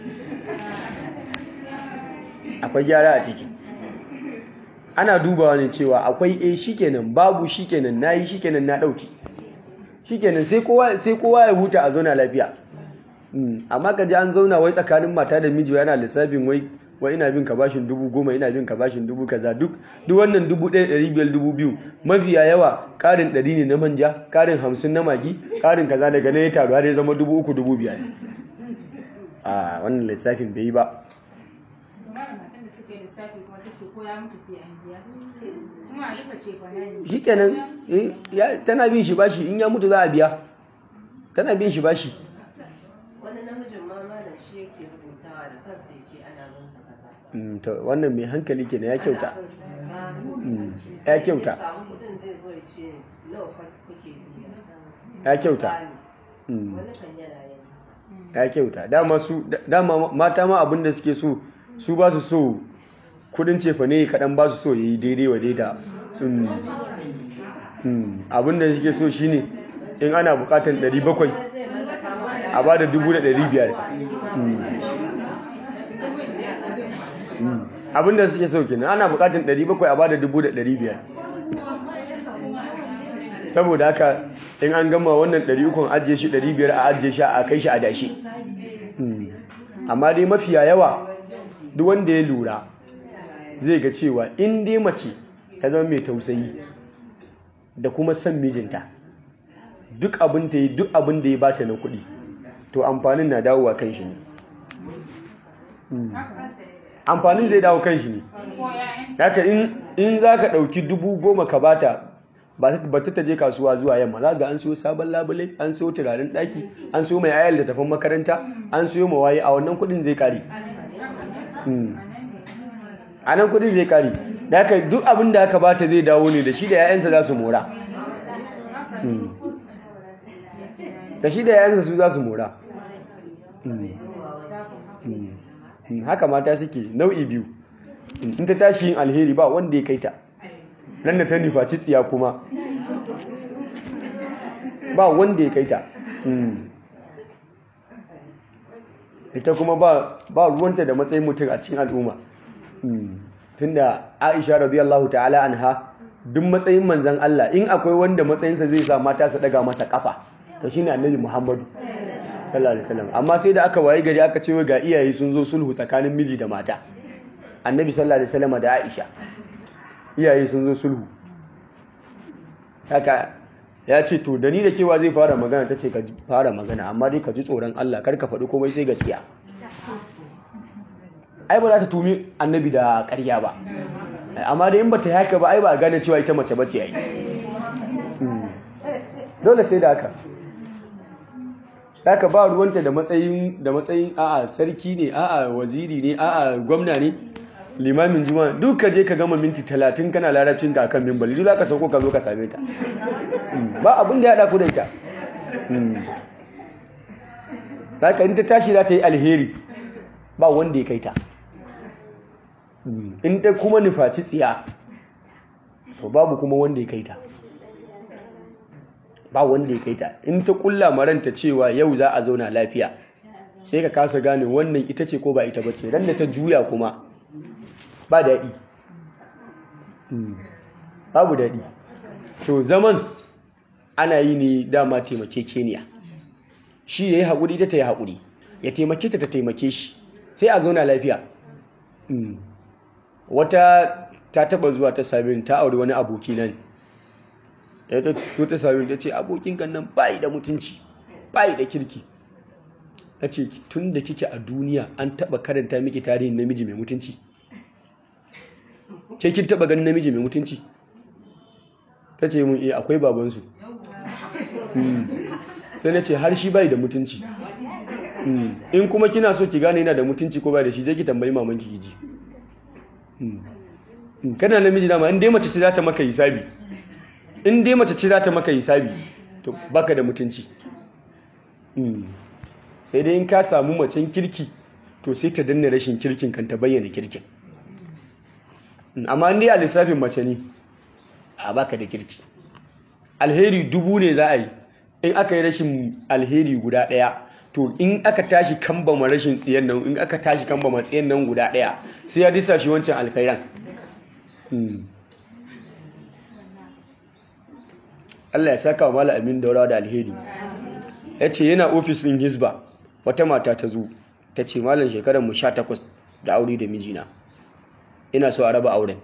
akwai gyara a ciki ana dubawa ne cewa akwai eh shikenan babu shikenan nayi shikenan na dauki shikenan sai kowa sai kowa ya huta a zauna lafiya amma ka ji an zauna wai tsakanin mata da miji yana lissafin wai wai ina bin ka bashin dubu goma ina bin ka bashin dubu kaza duk duk wannan dubu ɗaya ɗari biyar dubu biyu mafiya yawa ƙarin ɗari ne na manja ƙarin hamsin na magi ƙarin kaza daga na ya taru har ya zama dubu uku dubu biyar a wannan lissafin bai yi ba shi kenan tana bin shi bashi in ya mutu za a biya tana bin shi bashi wani namijin ma malam shi yake rubutawa da kansa ya ce ana bin sa kaza to wannan mai hankali kenan ya kyauta Ana bin sa kaza. Mm, ya kyauta Ya samu kuɗin zai zo ya ce nawa fa- kuke biya ya kyauta Misali, Mm, wani kan yana yin ya kyauta dama su dama mata ma abin da suke so su ba su so kudin cefa ne kaɗan ba su so ya yi daidai wa daida Mm, mm, abin da suke so shine in ana buƙatar 700 zai mallaka maka a ba da 1500 abin da suke so kenan ana buƙatar 700 a ba da 1500 saboda haka in an gama wannan 300 ajiye shi 500 a ajiye shi a kai shi a dashi Mm. amma dai mafiya yawa duk wanda ya lura zai ga cewa in dai mace ta zama mai tausayi da kuma son mijinta duk abin ta yi duk abin da ya bata na kuɗi to amfanin na dawowa kan shi ne Mm. amfanin zai dawo kan shi ne haka in in za ka ɗauki dubu goma ka bata ba ta ba ta je kasuwa zuwa yamma za ga an siyo sabon labule an siyo turaren ɗaki an siyo mai ayar da tafin makaranta an siyo mawaye a wannan kuɗin zai kare Mm. a nan kuɗin zai kare da haka duk abin da aka bata zai dawo ne da shi da 'ya'yansa za su mora Mm. da shi da 'ya'yansa su za su mora Mm. Mm. Mm. haka mata suke nau'i biyu in ta tashi yin alheri ba wanda ya kai ta nan da ta nufaci tsiya kuma ba wanda ya kai ta Mm. ita kuma ba ba ruwanta da matsayin mutum a cikin al'umma Mm. tunda Aisha radiyallahu ta'ala anha duk matsayin manzon Allah in akwai wanda matsayinsa zai sa mata su daga masa kafa to shine Annabi Muhammadu sallallahu alaihi wasallam amma sai da aka waye gari aka ce ga iyaye sun zo sulhu tsakanin miji da mata annabi sallallahu alaihi wasallam da Aisha iyaye sun zo sulhu haka ya ce to da ni da kewa zai fara magana ta ce ka fara magana amma dai ka ji tsoron Allah kar ka faɗi komai sai gaskiya ai ba za ta tumi annabi da ƙarya ba amma da in ba ta yi haka ba ai ba a gane cewa ita mace bace yayi dole sai da haka haka ba ruwanta da matsayin da matsayin a'a sarki ne a'a waziri ne a'a gwamna ne limamin juma'a duk ka je ka gama minti talatin kana larabcin ka akan mimbali duk za ka sauko ka zo ka same ta ba abin da ya haɗa ku da ita haka in ta tashi za ta yi alheri ba wanda ya kai ta in ta kuma nufaci tsiya to babu kuma wanda ya kai ta ba wanda ya kai ta in ta kulla maranta cewa yau za a zauna lafiya sai ka kasa gane wannan ita ce ko ba ita bace ran da ta juya kuma ba daɗi babu daɗi to zaman ana yi ne dama taimake keniya shi ya yi haƙuri ta ta yi haƙuri ya taimake ta ta taimake shi sai a zauna lafiya wata ta taba zuwa ta sami ta auri wani aboki nan ya ta so ta sami ta ce abokin kan nan bayi da mutunci bayi da kirki ta ce tun da kike a duniya an taba karanta miki tarihin namiji mai mutunci ke kin taba ganin namiji mai mutunci ta ce mun iya akwai babansu sai na ce har shi bai da mutunci in kuma kina so ki gane yana da mutunci ko bai da shi je ki tambayi mamanki ki ji kana namiji dama in dai mace ce za ta maka hisabi in dai mace ce za ta maka hisabi to baka da mutunci sai dai in ka samu macen kirki to sai ta danna rashin kirkin kan ta bayyana kirkin amma in dai a lissafin mace ne a baka da kirki alheri dubu ne za a yi in aka yi rashin alheri guda ɗaya to in aka tashi kambama rashin tsiyan nan in aka tashi kambama tsiyan nan guda ɗaya sai ya disa shi wancan alkhairan Allah ya saka wa mala amin daura da alheri ya ce yana ofis ɗin hisba wata mata ta zo ta ce malam shekarar mu sha takwas da aure da mijina ina so a raba auren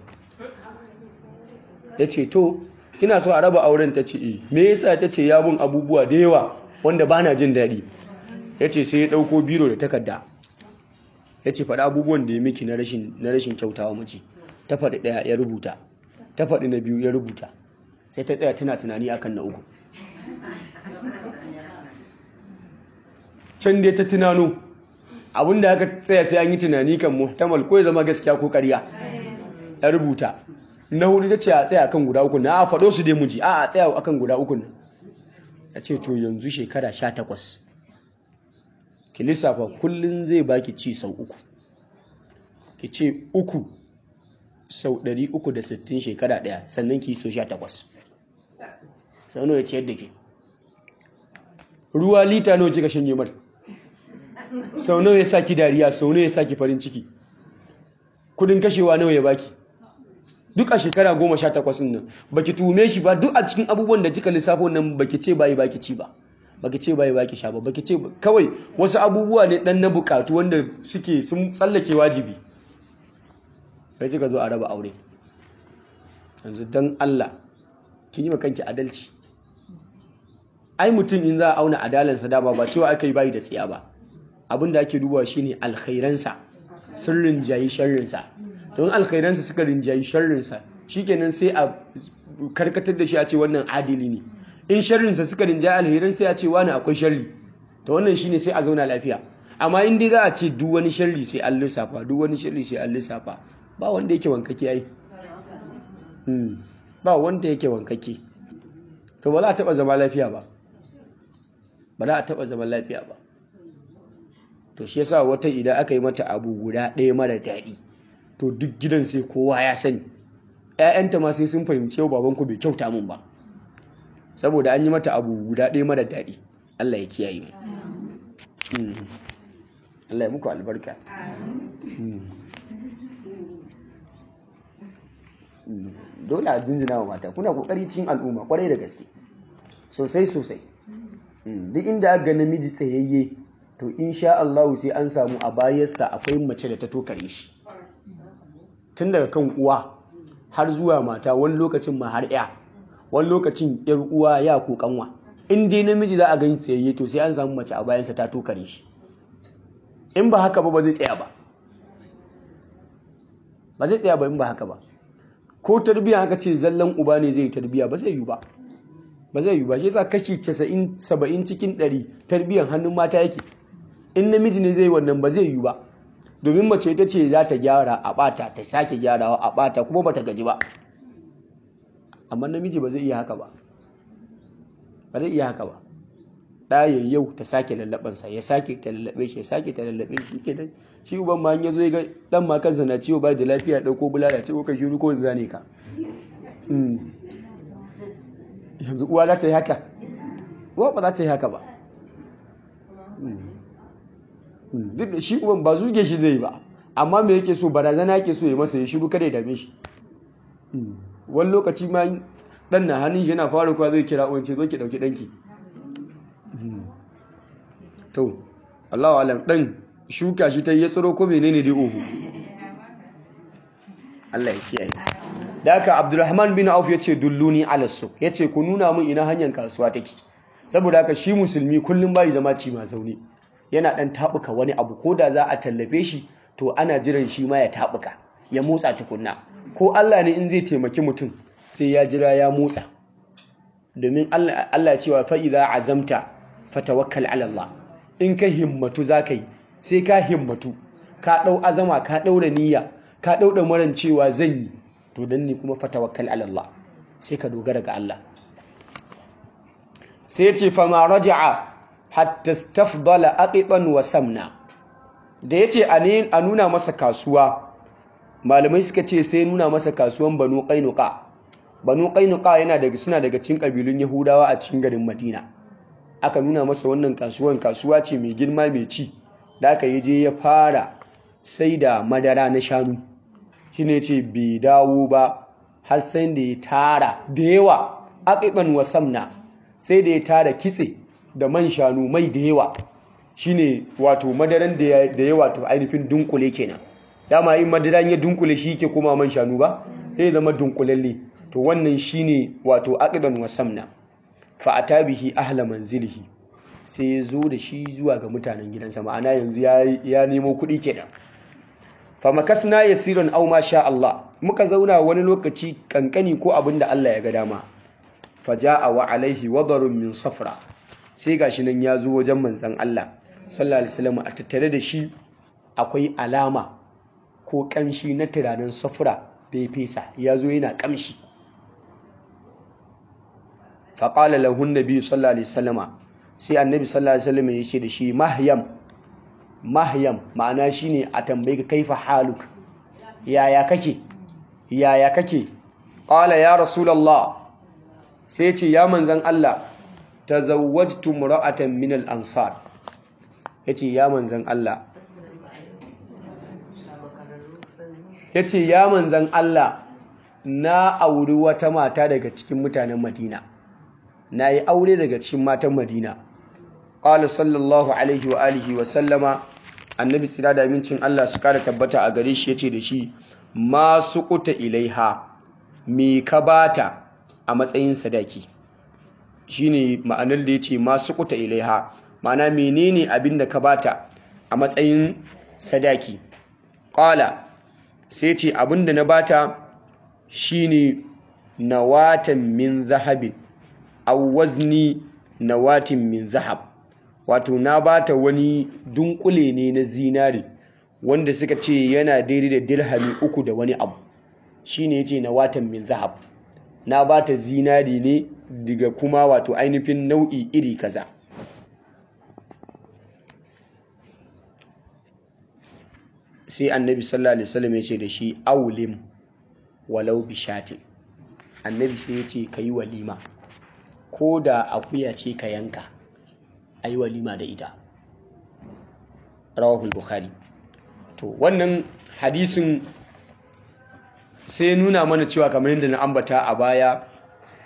ya ce to ina so a raba auren ta ce e me yasa ta ce ya mun abubuwa da yawa wanda ba na jin daɗi ya ce sai ya ɗauko biro da takarda ya ce faɗi abubuwan da ya miki na rashin kyautawa mace ta faɗi ɗaya ya rubuta ta faɗi na biyu ya rubuta sai ta tsaya tana tunani akan na uku can dai ta tunano abinda aka tsaya sai an yi tunani kan muhtamal ko ya zama gaskiya ko ƙarya ya rubuta na hudu ta ce a tsaya akan guda uku na a faɗo su dai muji a a tsaya akan guda uku na ya ce to yanzu shekara sha takwas ki lissafa kullum zai baki ci sau uku ki ce uku sau 360 shekara daya sannan ki so 18 sau nawa ya ciyar da ke ruwa lita nawa kika shanye mar sau nawa ya saki dariya sau nawa ya saki farin ciki kudin kashewa nawa ya baki duk a shekara goma sha takwas nan baki tume shi ba duk a cikin abubuwan da kika lissafo nan baki ce bayi baki ci ba baki ce bayi baki sha ba baki ce kawai wasu abubuwa ne dan na bukatu wanda suke sun tsallake wajibi sai kika zo a raba aure yanzu dan Allah kin yi kanki adalci ai mutum in za a auna adalansa dama ba cewa aka yi bayi da tsiya ba abinda ake dubawa shine alkhairansa sun rinjayi sharrinsa don alkhairansa suka rinjayi sharrinsa shikenan sai a karkatar da shi a ce wannan adili ne in sharrinsa suka rinjayi alherin sai a ce wani akwai sharri to wannan shine sai a zauna lafiya amma in dai za a ce duk wani sharri sai an lissafa duk wani sharri sai an lissafa ba wanda yake wankake ai ba wanda yake wankake to ba za a taba zama lafiya ba ba za a taba zama lafiya ba to shi yasa wata idan aka yi mata abu guda ɗaya mara daɗi to duk gidan sai kowa ya sani ƴaƴanta ma sai sun fahimci yau babanku bai kyauta mun ba saboda an yi mata abu guda ɗaya mara daɗi Allah ya kiyaye mu Allah ya muku albarka dole a jinjina wa mata kuna kokari cikin al'umma kwarai da gaske sosai sosai duk inda aka ga namiji tsayayye to insha Allah sai an samu a bayarsa akwai mace da ta tokare shi tun daga kan uwa har zuwa mata wani lokacin ma har ya wani lokacin yar uwa ya ko kanwa in dai namiji za a gani tsayayye to sai an samu mace a bayansa ta tokare shi in ba haka ba ba zai tsaya ba ba zai tsaya ba in ba haka ba ko tarbiya haka ce zallan uba ne zai yi tarbiya ba zai yi ba ba zai yi ba shi yasa kashi 90 70 cikin 100 tarbiyan hannun mata yake in namiji ne zai yi wannan ba zai yi ba domin mace ita ce za ta gyara a bata ta sake gyarawa a bata kuma ba ta gaji ba amma namiji ba zai iya haka ba ba zai iya haka ba ɗaya yau ta sake lallabansa ya sake ta lallabe shi ya sake ta lallabe shi ke nan shi uban ma ya zo ya ga dan ma kansa na ciwo ba da lafiya ɗauko bulala ce ko ka shiru ko zane ka yanzu uwa za ta yi haka uwa ba za ta yi haka ba duk da shi uban ba zuge shi zai ba amma me yake so barazana yake so ya masa ya shiru kada ya dame shi wani lokaci ma dan na hannun shi yana fara kuwa zai kira uwan ce zo ki dauki danki to Allahu alam dan shuka shi ta yi tsiro ko menene dai ohu Allah ya kiyaye da haka Abdulrahman bin Auf yace dulluni ala suq yace ku nuna min ina hanyar kasuwa take saboda haka shi musulmi kullum bai zama ci ma zaune yana dan tabuka wani abu ko da za a tallafe shi to ana jiran shi ma ya tabuka ya motsa tukunna ko Allah ne in zai taimaki mutum sai ya jira ya motsa domin Allah cewa fa idza azamta fatawakkal ala Allah in ka himmatu zaka yi sai ka himmatu ka dau azama ka daura niyya ka dauda maran cewa zan yi to dan ne kuma fatawakkal ala Allah sai ka dogara ga Allah sai ya ce fa ma raja'a hatta stafdala aqitan wa samna da yace a nuna masa kasuwa malamai suka ce sai nuna masa kasuwan banu qainuqa banu qainuqa yana daga suna daga cikin kabilun yahudawa a cikin garin madina aka nuna masa wannan kasuwan kasuwa ce mai girma mai ci da aka yi je ya fara sai da madara na shanu shine yace bai dawo ba har sai da ya tara da yawa aqiqan wa samna sai da ya tara kitse da man shanu mai da yawa shine wato madaran da ya wato ainihin dunkule kenan dama in madaran ya dunkule shi ke kuma man shanu ba sai zama dunkulalle to wannan shine wato aqidan wasamna fa atabihi ahla manzilihi sai ya zo da shi zuwa ga mutanen gidansa ma'ana yanzu ya nemo kuɗi kenan fa makasna yasiran aw ma sha Allah muka zauna wani lokaci kankani ko abin da Allah ya ga dama fa jaa wa alaihi wadarun min safra sai gashi nan ya zo wajen manzon Allah sallallahu alaihi wasallam a tattare da shi akwai alama ko kamshi na turanen safra da ya fesa ya zo yana kamshi faƙala lahun nabi sallallahu alaihi wasallama sai annabi sallallahu alaihi wasallama ya ce da shi mahyam mahyam ma'ana shine a tambayi ka kaifa haluk yaya kake yaya kake qala ya rasulullah sai ce ya manzan Allah tazawwajtu mura'atan min al-ansar yace ya manzan Allah yace ya manzan Allah na auri wata mata daga cikin mutanen Madina na yi aure daga cikin matan Madina qala sallallahu alaihi wa alihi wa sallama annabi tsira da amincin Allah su kara tabbata a gare shi yace da shi ma suquta ilaiha me ka bata a matsayin sadaki shine ma'anar da yace ma suquta ilaiha ma'ana menene abin da ka bata a matsayin sadaki qala sai ce abin da na bata shine nawatan min zahabin aw wazni nawatin min zahab wato na bata wani dunkule ne na zinari wanda suka ce yana daidai da dirhami uku da wani abu shine yace nawatan min zahab na bata zinari ne daga kuma wato ainihin nau'i iri kaza sai annabi sallallahu alaihi wasallam ya ce da shi aulim walau bishatin annabi sai ya ce ka yi walima ko da akuya ce ka yanka a yi walima da ita rawahul bukhari to wannan hadisin sai nuna mana cewa kamar yadda na ambata a baya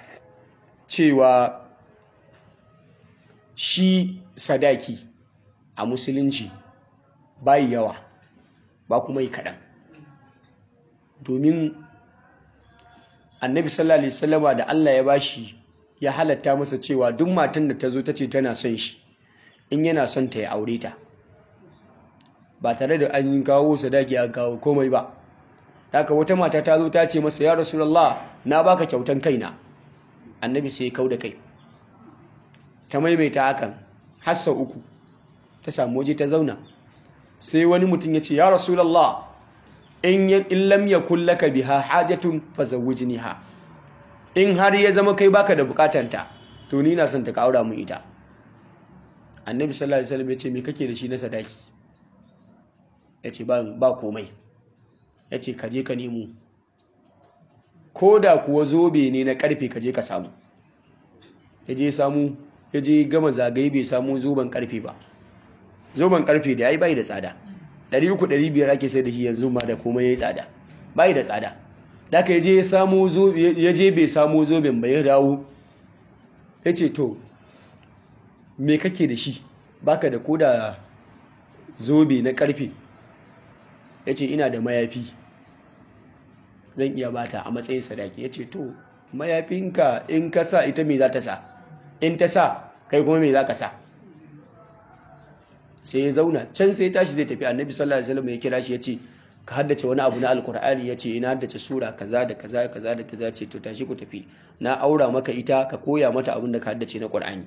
cewa shi sadaki a musulunci bayi yawa ba kuma yi kaɗan domin annabi sallallahu alaihi wasallama da Allah ya bashi ya halatta masa cewa duk matan da ta zo ta ce tana son shi in yana son ta ya aure ta ba tare da an kawo sadaki an kawo komai ba haka wata mata ta zo ta ce masa ya rasulullah na baka kyautan kaina annabi sai ya kau da kai ta maimaita hakan hassa uku ta samu waje ta zauna sai wani mutum ya ce ya rasulullah in lam yakul laka biha hajatun fazawwijniha in har ya zama kai baka da bukatanta to ni na son ta kaura mu ita annabi sallallahu alaihi wasallam ya ce me kake da shi na sadaki ya ce ba ba komai ya ce ka je ka nemo ko da kuwa zobe ne na karfe ka je ka samu ya je samu ya je gama zagaye bai samu zoben karfe ba zoben karfe da yayi bai da tsada 300-500 ake sai da shi yanzu ma da komai ya yi tsada bai da tsada da aka je ya je bai samu zoben bai dawo ya ce to me kake da shi baka da koda zobe na karfe ya ce ina da mayafi zan iya bata a matsayin sadaki ya ce to mayafinka in ka sa ita me za ta sa in ta sa kai kuma me za ka sa sai ya zauna can sai tashi zai tafi annabi sallallahu alaihi wasallam ya kira shi ya ce ka haddace wani abu na alkur'ani ya ce ina haddace sura kaza da kaza kaza da kaza ce to tashi ku tafi na aura maka ita ka koya mata abin da ka haddace na qur'ani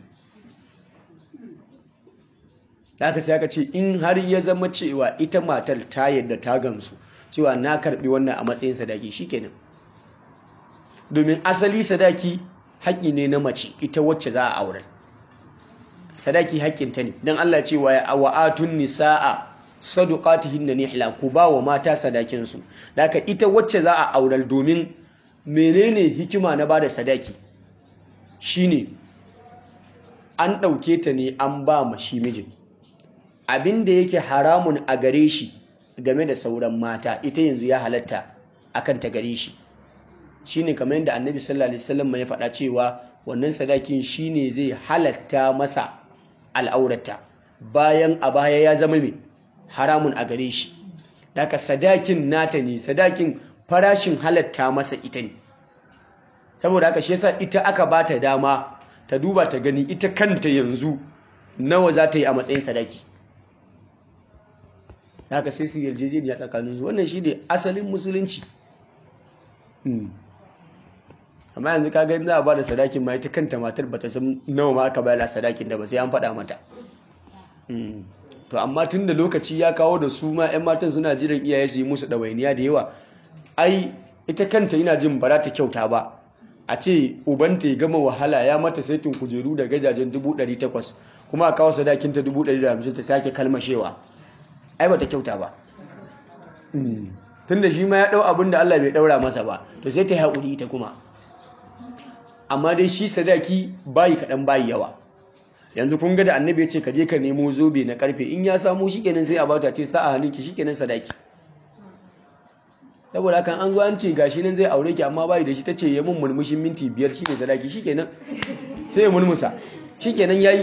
haka sai aka ce in har ya zama cewa ita matar ta yadda ta gamsu cewa na karbi wannan a matsayin sadaki shikenan domin asali sadaki haƙƙi ne na mace ita wacce za a aurar sadaki haƙƙinta ne don Allah ce wa wa'atun nisa'a saduqatihinna nihla ku ba wa mata sadakin su haka ita wacce za a aurar domin menene hikima na bada sadaki shine an ɗauke ta ne an ba ma shi mijin abinda yake haramun a gare shi game da sauran mata ita yanzu ya halatta akan ta gare shi shine kamar yadda annabi sallallahu alaihi wasallam ya faɗa cewa wannan sadakin shine zai halatta masa al'aurata bayan a baya ya zama mai haramun a gare shi daga sadakin nata ne sadakin farashin halatta masa ita ne saboda haka shi yasa ita aka ba ta dama ta duba ta gani ita kanta yanzu nawa za ta yi a matsayin sadaki daga sai su yarjejeniya tsakaninsu wannan shi ne asalin musulunci amma yanzu ka gani za a ba da sadakin ma ita kanta matar ba ta san nawa ma aka bayar a sadakin da ba sai an faɗa mata to amma tun da lokaci ya kawo da su ma 'yan matan suna jiran iyaye su yi musu ɗawainiya da yawa ai ita kanta yana jin ba ta kyauta ba a ce ubanta ya gama wahala ya mata saitin kujeru da gajajen 800 kuma a kawo sadakin ta 150 ta sake kalmashewa ai ba ta kyauta ba tun da shi ma ya ɗau abin da Allah bai ɗaura masa ba to sai ta yi haƙuri ita kuma amma dai shi sadaki bayi kaɗan bayi yawa yanzu kun ga da annabi ya ce ka je ka nemo zobe na karfe in ya samu shikenan sai a bata ce sa a hannunki shikenan sadaki saboda kan an zo an ce gashi nan zai aure ki amma bayi da shi tace ya mun mulmushin minti biyar shine sadaki shikenan sai ya mulmusa shikenan yayi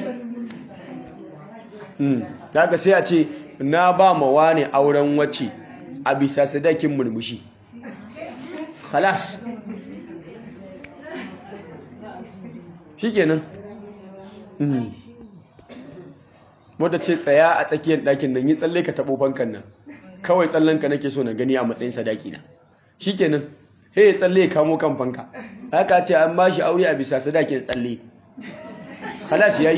mm daga sai a ce na ba ma wani auren wacce a bisa sadakin mulmushi khalas shikenan mm wadda ce tsaya a tsakiyar ɗakin nan yi tsalle ka taɓo fankan nan kawai tsallen ka nake so na gani a matsayin sadaki na shikenan he ya tsalle ya kamo kan fanka haka ce an ba shi aure a bisa sadakin tsalle halas yayi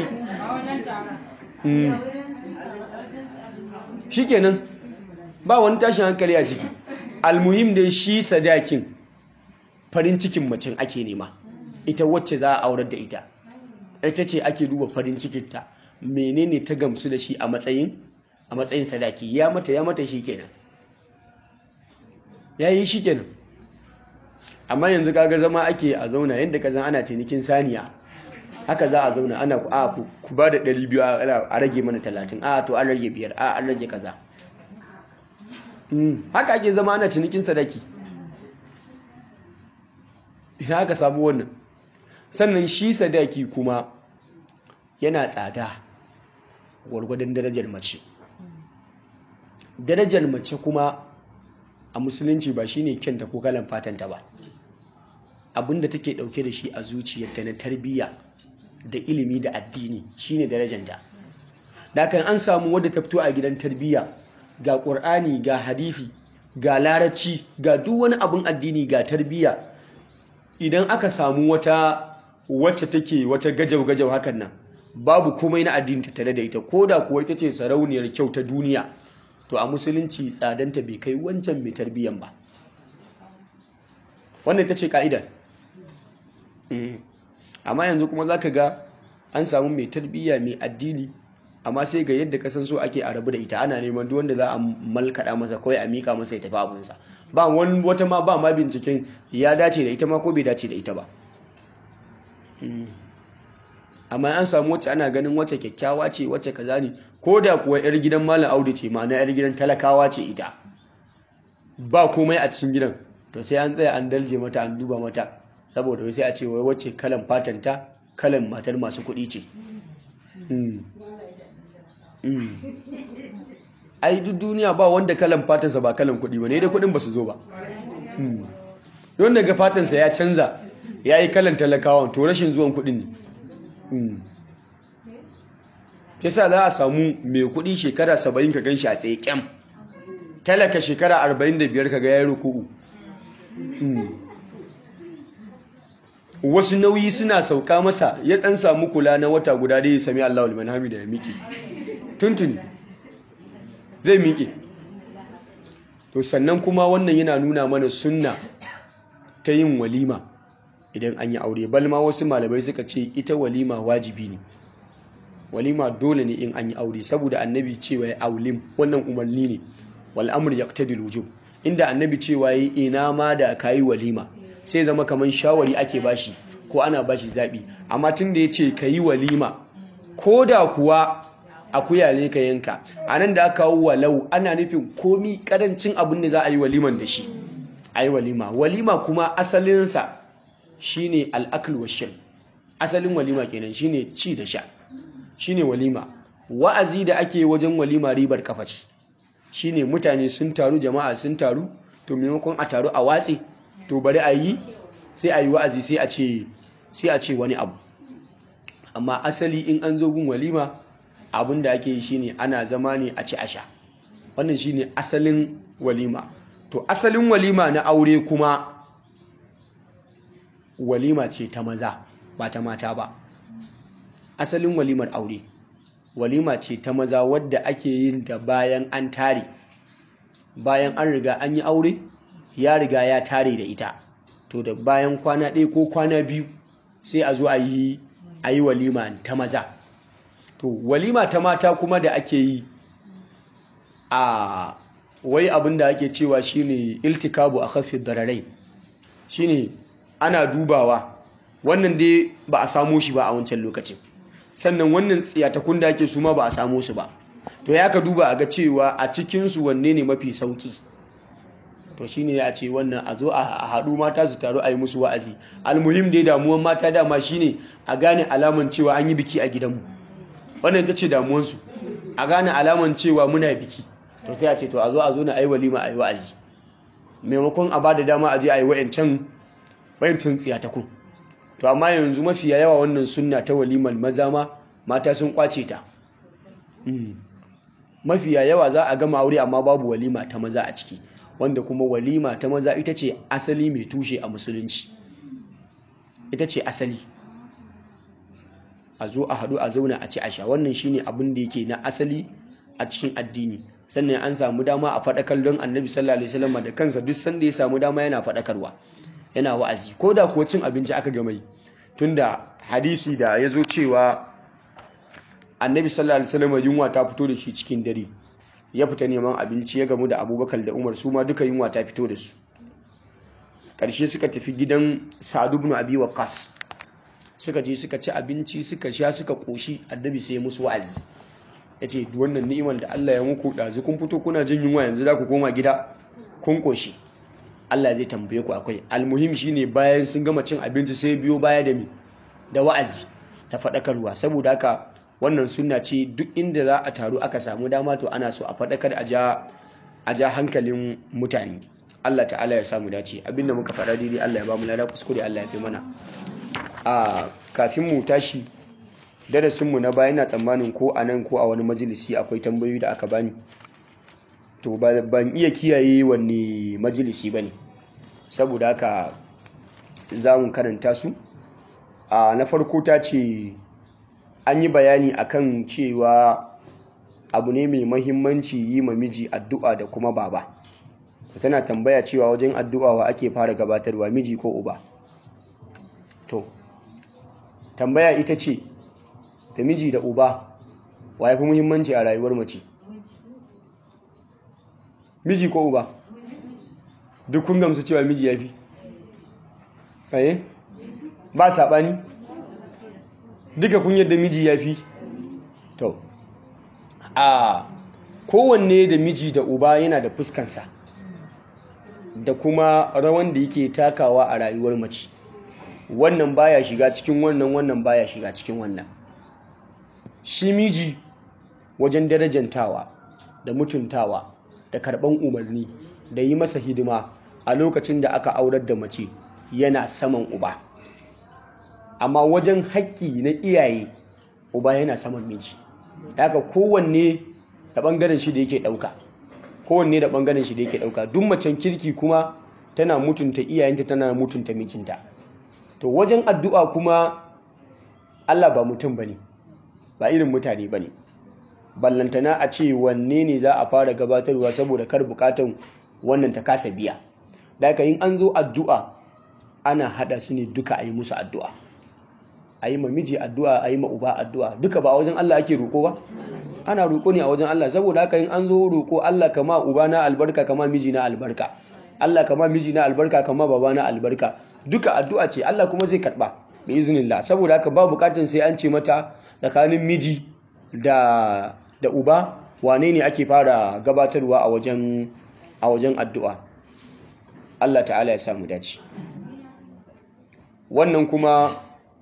shikenan ba wani tashin hankali a ciki almuhim dai shi sadakin farin cikin macin ake nema ita wacce za a aurar da ita ita ce ake duba farin cikinta menene ta gamsu da shi a matsayin a matsayin sadaki ya mata ya mata shi kenan ya yi shi kenan amma yanzu kaga zama ake a zauna yadda ka zan ana cinikin saniya haka za a zauna ana a ku ba da 200 a rage mana 30 a to an rage biyar a an rage kaza haka ake zama ana cinikin sadaki ina aka samu wannan sannan shi sadaki kuma yana tsada gwargwadon darajar mace darajar mace kuma a musulunci ba shine kyanta ko kalan fatanta ba abinda take dauke da shi a zuciyarta na tarbiyya da ilimi da addini shine darajanta da kan an samu wadda ta fito a gidan tarbiyya ga ƙur'ani ga hadisi ga larabci ga duk wani abin addini ga tarbiyya idan aka samu wata wacce take wata gajau-gajau hakan nan babu komai na addini tattare da ita ko da kuwa ita ce sarauniyar kyau ta duniya to a musulunci tsadanta bai kai wancan mai tarbiyyan ba wannan ita ce ka'idar amma yanzu kuma za ka ga an samu mai tarbiyya mai addini amma sai ga yadda kasan so ake a rabu da ita ana neman duk wanda za a malkaɗa masa kawai a miƙa masa ya tafi abinsa ba wani wata ma ba ma binciken ya dace da ita ma ko bai dace da ita ba amma an samu wacce ana ganin wacce kyakkyawa ce wacce kaza ne ko da kuwa yar gidan malam audu ce ma'ana yar gidan talakawa ce ita ba komai a cikin gidan to sai an tsaya an dalje mata an duba mata saboda sai a ce wai wacce kalan fatanta kalan matar masu kuɗi ce ai duk duniya ba wanda kalan fatansa ba kalan kuɗi ba ne da kuɗin ba su zo ba don daga fatansa ya canza ya yi kalan talakawan to rashin zuwan kuɗin ne kisa za a samu mai kuɗi shekara saba'in ka gan shi a tsaye kyam talaka shekara arba'in da biyar ka ga ya ruku'u wasu nauyi suna sauka masa ya ɗan samu kula na wata guda da ya sami Allah liman hamida ya miƙe tuntuni zai miƙe to sannan kuma wannan yana nuna mana sunna ta yin walima idan an yi aure balma wasu malamai suka ce ita walima wajibi ne walima dole ne in an yi aure saboda annabi cewa ya aulim wannan umarni ne wal amr yaqtadi wujub inda annabi cewa yi ina ma da kayi walima sai zama kaman shawari ake bashi ko ana bashi zabi amma tun da yace kayi walima ko da kuwa akuya ne ka yanka anan da aka kawo walau ana nufin komi karancin abin da za a yi waliman da shi ayi walima walima kuma asalinsa shine al'akl wa shirb asalin walima kenan shine ci da sha shine walima wa'azi da ake wajen walima ribar kafa ce shine mutane sun taru jama'a sun taru to maimakon a taru a watse to bari a yi sai a yi wa'azi sai a ce sai a ce wani abu amma asali in an zo gun walima abin da ake yi shine ana zama ne a ci a sha wannan shine asalin walima to asalin walima na aure kuma walima ce ta maza ba ta mata ba asalin walimar aure walima ce ta maza wadda ake yin da bayan an tare bayan an riga an yi aure ya riga ya tare da ita to da bayan kwana ɗaya ko kwana biyu sai a zo a yi a yi walima ta maza to walima ta mata kuma da ake yi a wai abin da ake cewa shine iltikabu a kafin dararai shine ana dubawa wannan dai ba a samo shi ba a wancan lokacin sannan wannan tsiyatakun da ake su ma ba a samo su ba to ya ka duba a ga cewa a cikinsu wanne ne mafi sauki to shi ne a ce wannan a zo a haɗu mata su taru a yi musu wa'azi almuhim dai damuwan mata dama shi ne a gane alaman cewa an yi biki a gidanmu wannan ita ce damuwansu a gane alaman cewa muna biki to sai a ce to a zo a zo na ayi walima a yi wa'azi maimakon a ba da dama a je a yi wa'yancan wa'yancan tsiyatakun to amma yanzu mafiya yawa wannan sunna ta walimar maza ma mata sun kwace ta mafiya yawa za a gama aure amma babu walima ta maza a ciki wanda kuma walima ta maza ita ce asali mai tushe a musulunci ita ce asali a zo a haɗu a zauna a ci a sha wannan shine abin da yake na asali a cikin addini sannan an samu dama a faɗakar don annabi sallallahu alaihi wasallam da kansa duk sanda ya samu dama yana faɗakarwa yana wa'azi ko da kuwa cin abinci aka gama yi tunda hadisi da ya zo cewa annabi sallallahu alaihi wasallam yunwa ta fito da shi cikin dare ya fita neman abinci ya gamu da abubakar da umar su ma duka yunwa ta fito da su ƙarshe suka tafi gidan sa'ad ibn abi waqas suka je suka ci abinci suka sha suka koshi annabi sai musu wa'azi yace wannan ni'imar da Allah ya muku dazu kun fito kuna jin yunwa yanzu za ku koma gida kun koshi Allah zai tambaye ku akwai almuhim shine bayan sun gama cin abinci sai biyo baya da mi da wa'azi da faɗakarwa saboda haka wannan sunna ce duk inda za a taru aka samu dama to ana so a faɗakar a ja a ja hankalin mutane Allah ta'ala ya samu dace abinda muka faɗa daidai Allah ya ba mu lada kuskure Allah ya fi mana a kafin mu tashi darasin mu na baya ina tsammanin ko a nan ko a wani majalisi akwai tambayoyi da aka bani to ban iya kiyaye wanne majalisi bane saboda haka za mu karanta su a na farko ta ce an yi bayani akan cewa abu ne mai mahimmanci yi ma miji addu'a da kuma baba tana tambaya cewa wajen addu'a wa ake fara gabatarwa miji ko uba to tambaya ita ce da miji da uba wa ya fi muhimmanci a rayuwar mace miji ko uba duk kun gamsu cewa miji ya fi aye ba saɓani duka kun yadda miji ya fi to a kowanne da miji da uba yana da fuskansa da kuma rawan da yake takawa a rayuwar mace wannan baya shiga cikin wannan wannan baya shiga cikin wannan shi miji wajen darajantawa da mutuntawa da karɓan umarni da yi masa hidima a lokacin da aka aurar da mace yana saman uba amma wajen haƙƙi na iyaye uba yana saman miji haka kowanne da ɓangaren shi da yake ɗauka kowanne da ɓangaren shi da yake ɗauka duk macen kirki kuma tana mutunta iyayenta tana mutunta mijinta to wajen addu'a kuma Allah ba mutum bane ba irin mutane bane ballantana a ce wanne ne za a fara gabatarwa saboda kar bukatan wannan ta kasa biya da haka yin an zo addu'a ana hada su ne duka a yi musu addu'a a yi ma miji addu'a a yi ma uba addu'a duka ba a wajen Allah ake roƙo ba ana roƙo ne a wajen Allah saboda haka yin an zo roƙo Allah kama uba na albarka kama miji na albarka Allah kama miji na albarka kama baba na albarka duka addu'a ce Allah kuma zai karɓa bi iznillah saboda haka ba bukatun sai an ce mata tsakanin miji da da uba wane ne ake fara gabatarwa a wajen a wajen addu'a Allah ta'ala ya samu dace wannan kuma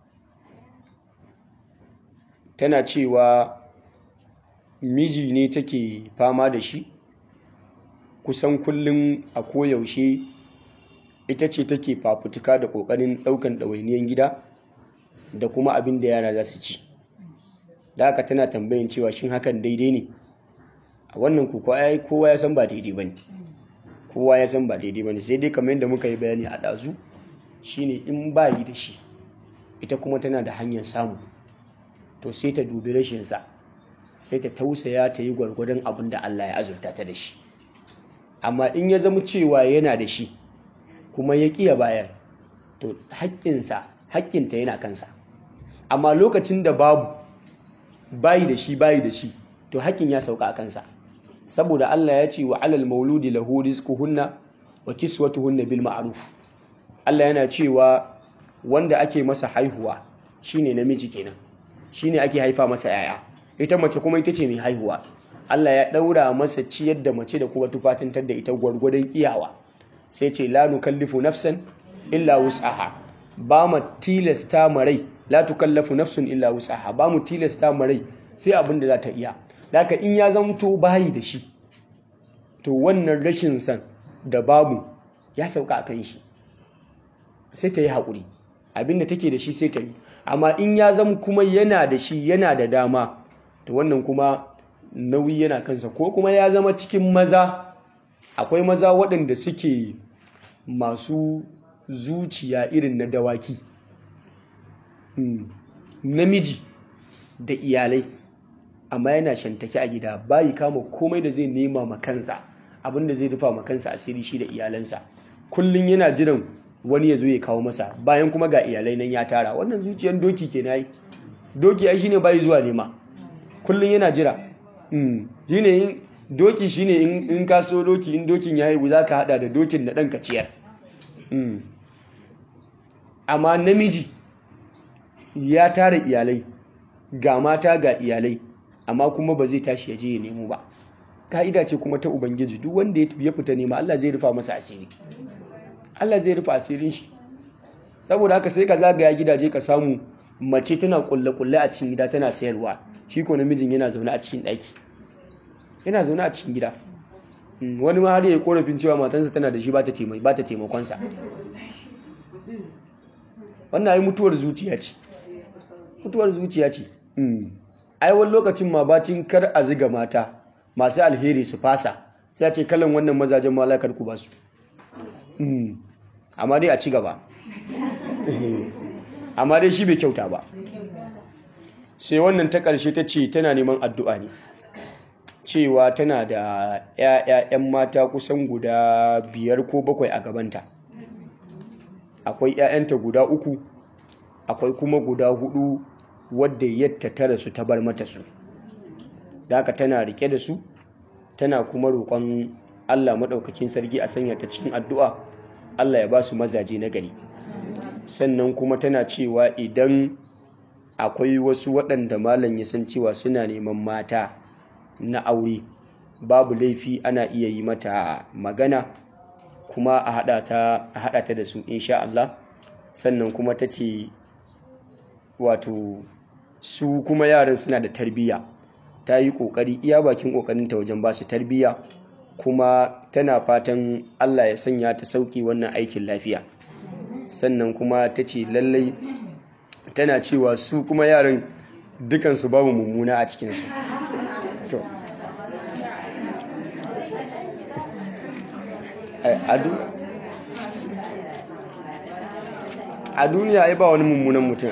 tana cewa miji ne take fama da shi kusan kullum a koyaushe ita ce take fafutuka da ƙoƙarin ɗaukan ɗawainiyar gida da kuma abin da yara za su ci da haka tana tambayin cewa shin hakan daidai ne a wannan kuka kowa ya san ba daidai ba ne kowa ya san ba daidai ba ne sai dai kamar yadda muka yi bayani a ɗazu shine in ba yi da shi ita kuma tana da hanyar samu to sai ta dubi rashinsa sai ta tausaya ta yi gwargwadon abin da Allah ya azurta ta da shi amma in ya zama cewa yana da shi kuma ya ƙiya bayar to haƙƙinsa haƙƙinta yana kansa amma lokacin da babu bayi da shi bayi da shi to haƙƙin ya sauka a kansa saboda Allah ya ce wa alal mauludi lahu rizquhunna wa kiswatuhunna bil ma'ruf Allah yana cewa wanda ake masa haihuwa shine namiji kenan shine ake haifa masa yaya ita mace kuma ita ce mai haihuwa Allah ya daura masa ciyar da mace da kuma tufatantar da ita gwargwadon iyawa sai ce la nukallifu nafsan illa wus'aha ba mu tilasta marai la tukallafu nafsun illa wus'aha ba mu tilasta marai sai abin da za ta iya haka in ya zamto bayi da shi to wannan rashin san da babu ya sauka akan shi sai ta yi haƙuri abin da take da shi sai ta yi amma in ya zama kuma yana da shi yana da dama to wannan kuma nauyi yana kansa ko kuma ya zama cikin maza akwai maza waɗanda suke masu zuciya irin na dawaki namiji da iyalai amma yana shantake a gida bayi kama komai da zai nema ma kansa abinda zai rufa ma kansa asiri shi da iyalansa kullum yana jiran wani ya zo ya kawo masa bayan kuma ga iyalai nan ya tara wannan zuciyar doki ke nayi doki ai shine bayi zuwa nema kullum yana jira shine in doki shine in ka so doki in dokin ya haihu za ka hada da dokin da ɗan kaciyar amma namiji ya tara iyalai ga mata ga iyalai amma kuma ba zai tashi ya je ya nemo ba ka'ida ce kuma ta ubangiji duk wanda ya fita nema Allah zai rufa masa asiri Allah zai rufa asirin shi saboda haka sai ka zagaya gidaje ka samu mace tana kulle-kulle a cikin gida tana sayarwa shi ko namijin yana zaune a cikin ɗaki yana zaune a cikin gida wani ma har ya korafin cewa matansa tana da shi ba ta taimakonsa wannan ai mutuwar zuciya ce mutuwar zuciya ce ai wani lokacin ma bacin kar a ziga mata masu alheri su fasa sai ce kalan wannan mazajen malakar ku ba su amma dai a ci gaba amma dai shi bai kyauta ba sai wannan ta ƙarshe ta ce tana neman addu'a ne cewa tana da ‘ya'ya'yan mata kusan guda biyar ko bakwai a gabanta akwai ‘ya'yanta guda uku akwai kuma guda hudu wadda yadda tara su ta bar mata su da haka tana rike da su tana kuma roƙon Allah maɗaukakin sarki a sanya ta cikin addu'a Allah ya ba su mazaje na gari sannan kuma tana cewa idan akwai wasu waɗanda malam ya san cewa suna neman mata na aure babu laifi ana iya yi mata magana kuma a haɗa ta da su insha Allah sannan kuma ta ce wato su kuma yaran suna da tarbiyya ta yi ƙoƙari iya bakin ƙoƙarinta wajen ba su tarbiyya kuma tana fatan Allah ya sanya ta sauƙi wannan aikin lafiya sannan kuma ta ce lallai tana cewa su kuma yaran dukansu babu mummuna a cikinsu to a duniya ai ba wani mummunan mutum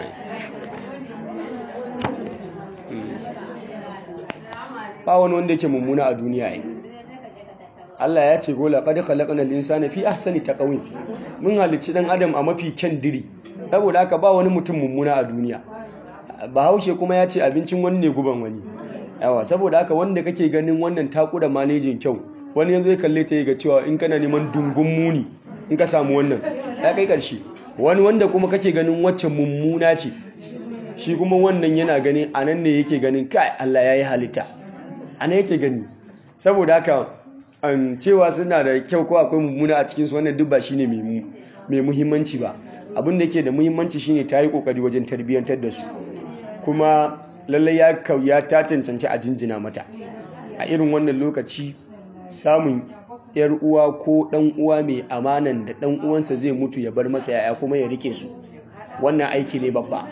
ba wani wanda yake mummuna a duniya ai Allah ya ce gola qad khalaqnal insana fi ahsani taqwim mun halicci dan adam a mafi kyan diri saboda haka ba wani mutum mummuna a duniya bahaushe kuma ya ce abincin wani ne guban wani yawa saboda haka wanda kake ganin wannan takura manejin kyau wani yanzu ya kalle ta ga cewa in kana neman dungun muni in ka samu wannan ya kai karshe wani wanda kuma kake ganin wacce mummuna ce shi kuma wannan yana ganin anan ne yake ganin kai Allah ya yi halitta anan yake gani saboda haka an cewa suna da kyau ko akwai mummuna a cikinsu wannan duk ba shine mai muhimmanci ba abin da yake da muhimmanci shine ta yi kokari wajen tarbiyyantar da su kuma lallai ya kauya ta cancanci a jinjina mata a irin wannan lokaci samun yar uwa ko dan uwa mai amanan da dan uwansa zai mutu ya bar masa yaya kuma ya rike su wannan aiki ne babba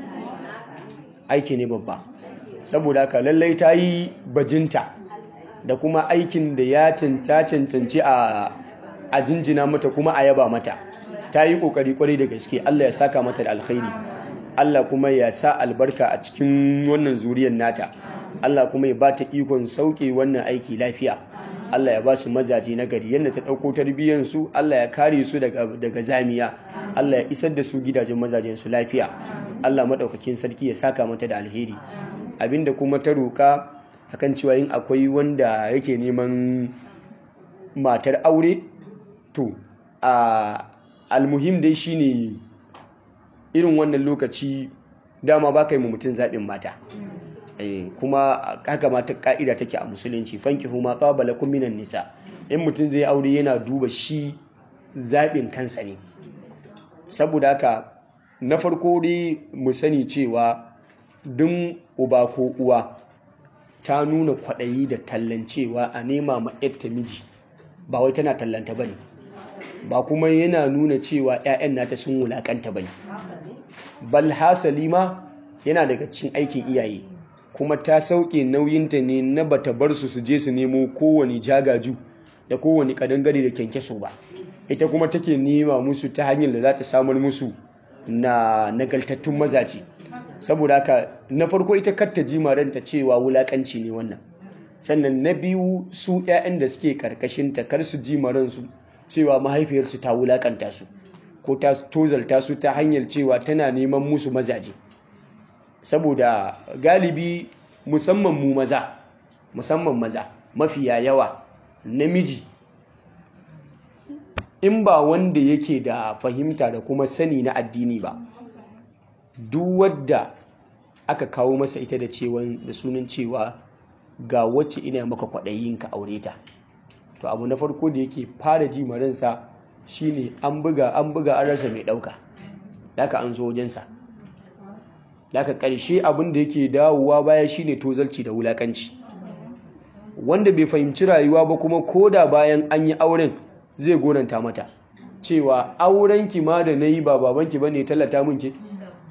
aiki ne babba saboda haka lallai ta yi bajinta da kuma aikin da ya cancanci a jinjina mata kuma a yaba mata ta yi kokari kwarai da gaske Allah ya saka mata da alkhairi Allah kuma ya sa albarka a cikin wannan zuriyar nata Allah kuma ya ba ta ikon sauke wannan aiki lafiya Allah ya ba su mazaje na gari yadda ta ɗauko tarbiyyar su Allah ya kare su daga zamiya Allah ya isar da su gidajen mazajen su lafiya Allah maɗaukakin sarki ya saka mata da alheri abinda kuma ta roƙa akan cewa yin akwai wanda yake neman matar aure to a almuhim dai shine irin wannan lokaci dama ba ka yi mutum zaɓin mata kuma haka mata ƙa'ida take a musulunci fanki huma ƙawabala minan nisa in mutum zai aure yana duba shi zaɓin kansa ne saboda haka na farko dai mu sani cewa duk uba ko uwa ta nuna kwaɗayi da tallancewa a nema ma ta miji ba wai tana tallanta ba ne ba kuma yana nuna cewa 'ya'yan nata sun wulakanta ba ne bal hasali ma yana daga cikin aikin iyaye kuma ta sauke nauyinta ne na bata bar su su je su nemo kowane jagaju da kowane kadangare da kyankyaso ba ita kuma take nema musu ta hanyar da za ta samar musu na nagaltattun mazaje saboda haka na farko ita katta jimaranta cewa wulakanci ne wannan sannan na biyu su 'ya'yan da suke karkashin ta kar su jimaransu cewa mahaifiyarsu ta wulakanta su ko ta tozalta su ta hanyar cewa tana neman musu mazaje saboda galibi musamman mu maza musamman maza mafiya yawa namiji in ba wanda yake da fahimta da kuma sani na addini ba duk wadda aka kawo masa ita da cewan da sunan cewa ga wacce ina maka kwaɗayin ka aure ta to abu na farko da yake fara ji maransa shine an buga an buga an rasa mai ɗauka daga an zo wajensa daga ƙarshe abin da yake dawowa baya shine tozalci da wulakanci wanda bai fahimci rayuwa ba kuma koda bayan an yi auren zai goranta mata cewa aurenki ma da na yi ba babanki ba ne tallata min ke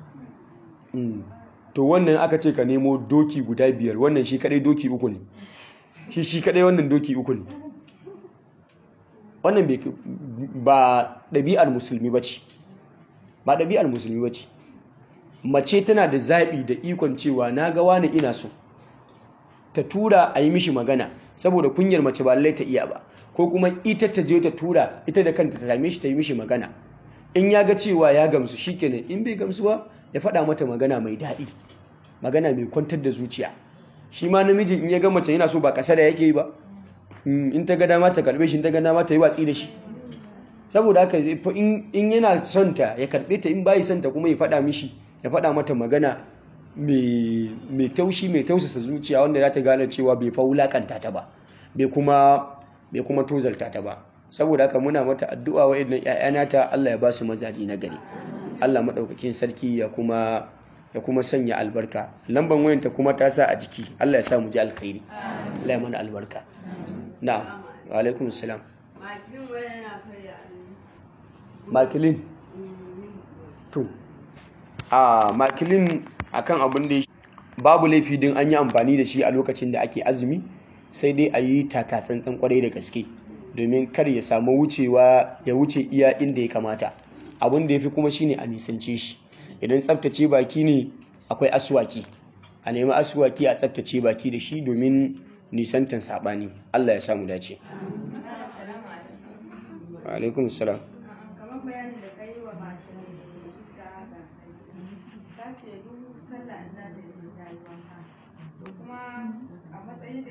to wannan aka ce ka nemo doki guda biyar wannan shi kadai doki uku ne shi shi kadai wannan doki uku ne wannan ba ɗabi'ar musulmi ba ce ba ɗabi'ar musulmi ba ce mace tana da zaɓi da ikon cewa na ga wani ina so ta tura a yi mishi magana saboda kunyar mace ba lallai ta iya ba ko kuma ita ta je ta tura ita da kanta ta same shi ta yi mishi magana in ya ga cewa ya gamsu shikenan in bai gamsu ba ya faɗa mata magana mai daɗi magana mai kwantar da zuciya shi ma namijin in ya ga mace yana so ba ƙasa da yake yi ba in ta ga dama ta karɓe shi in ta ga dama ta yi watsi da shi saboda haka in yana son ta ya karɓe ta in bayi son ta kuma ya faɗa mishi ya faɗa mata magana mai taushi mai tausasa zuciya wanda za ta gane cewa bai fa wulakanta ta ba bai kuma bai kuma tozalta ta ba saboda haka muna mata addu'a wa idan ƴaƴana ta Allah ya ba su mazaji na gari Allah madaukakin sarki ya kuma ya kuma sanya albarka lamban wayanta kuma ta sa a jiki Allah ya sa mu ji alkhairi Allah ya mana albarka na'am wa alaikum assalam makilin to a makilin akan abin da babu laifi din an yi amfani da shi a lokacin da ake azumi sai dai a yi taka tsantsan kwarai da gaske domin kar ya samu wucewa ya wuce iya inda ya kamata abin da ya fi kuma shine a nisance shi idan tsaftace baki ne akwai aswaki a nemi aswaki a tsaftace baki da shi domin nisantan saɓani allah ya samu dace alaikum salam kamar bayanin da ka yi wa mace mai fuska haka ta ce duk sallah in za ta yi sai ta yi wanka to kuma a matsayin da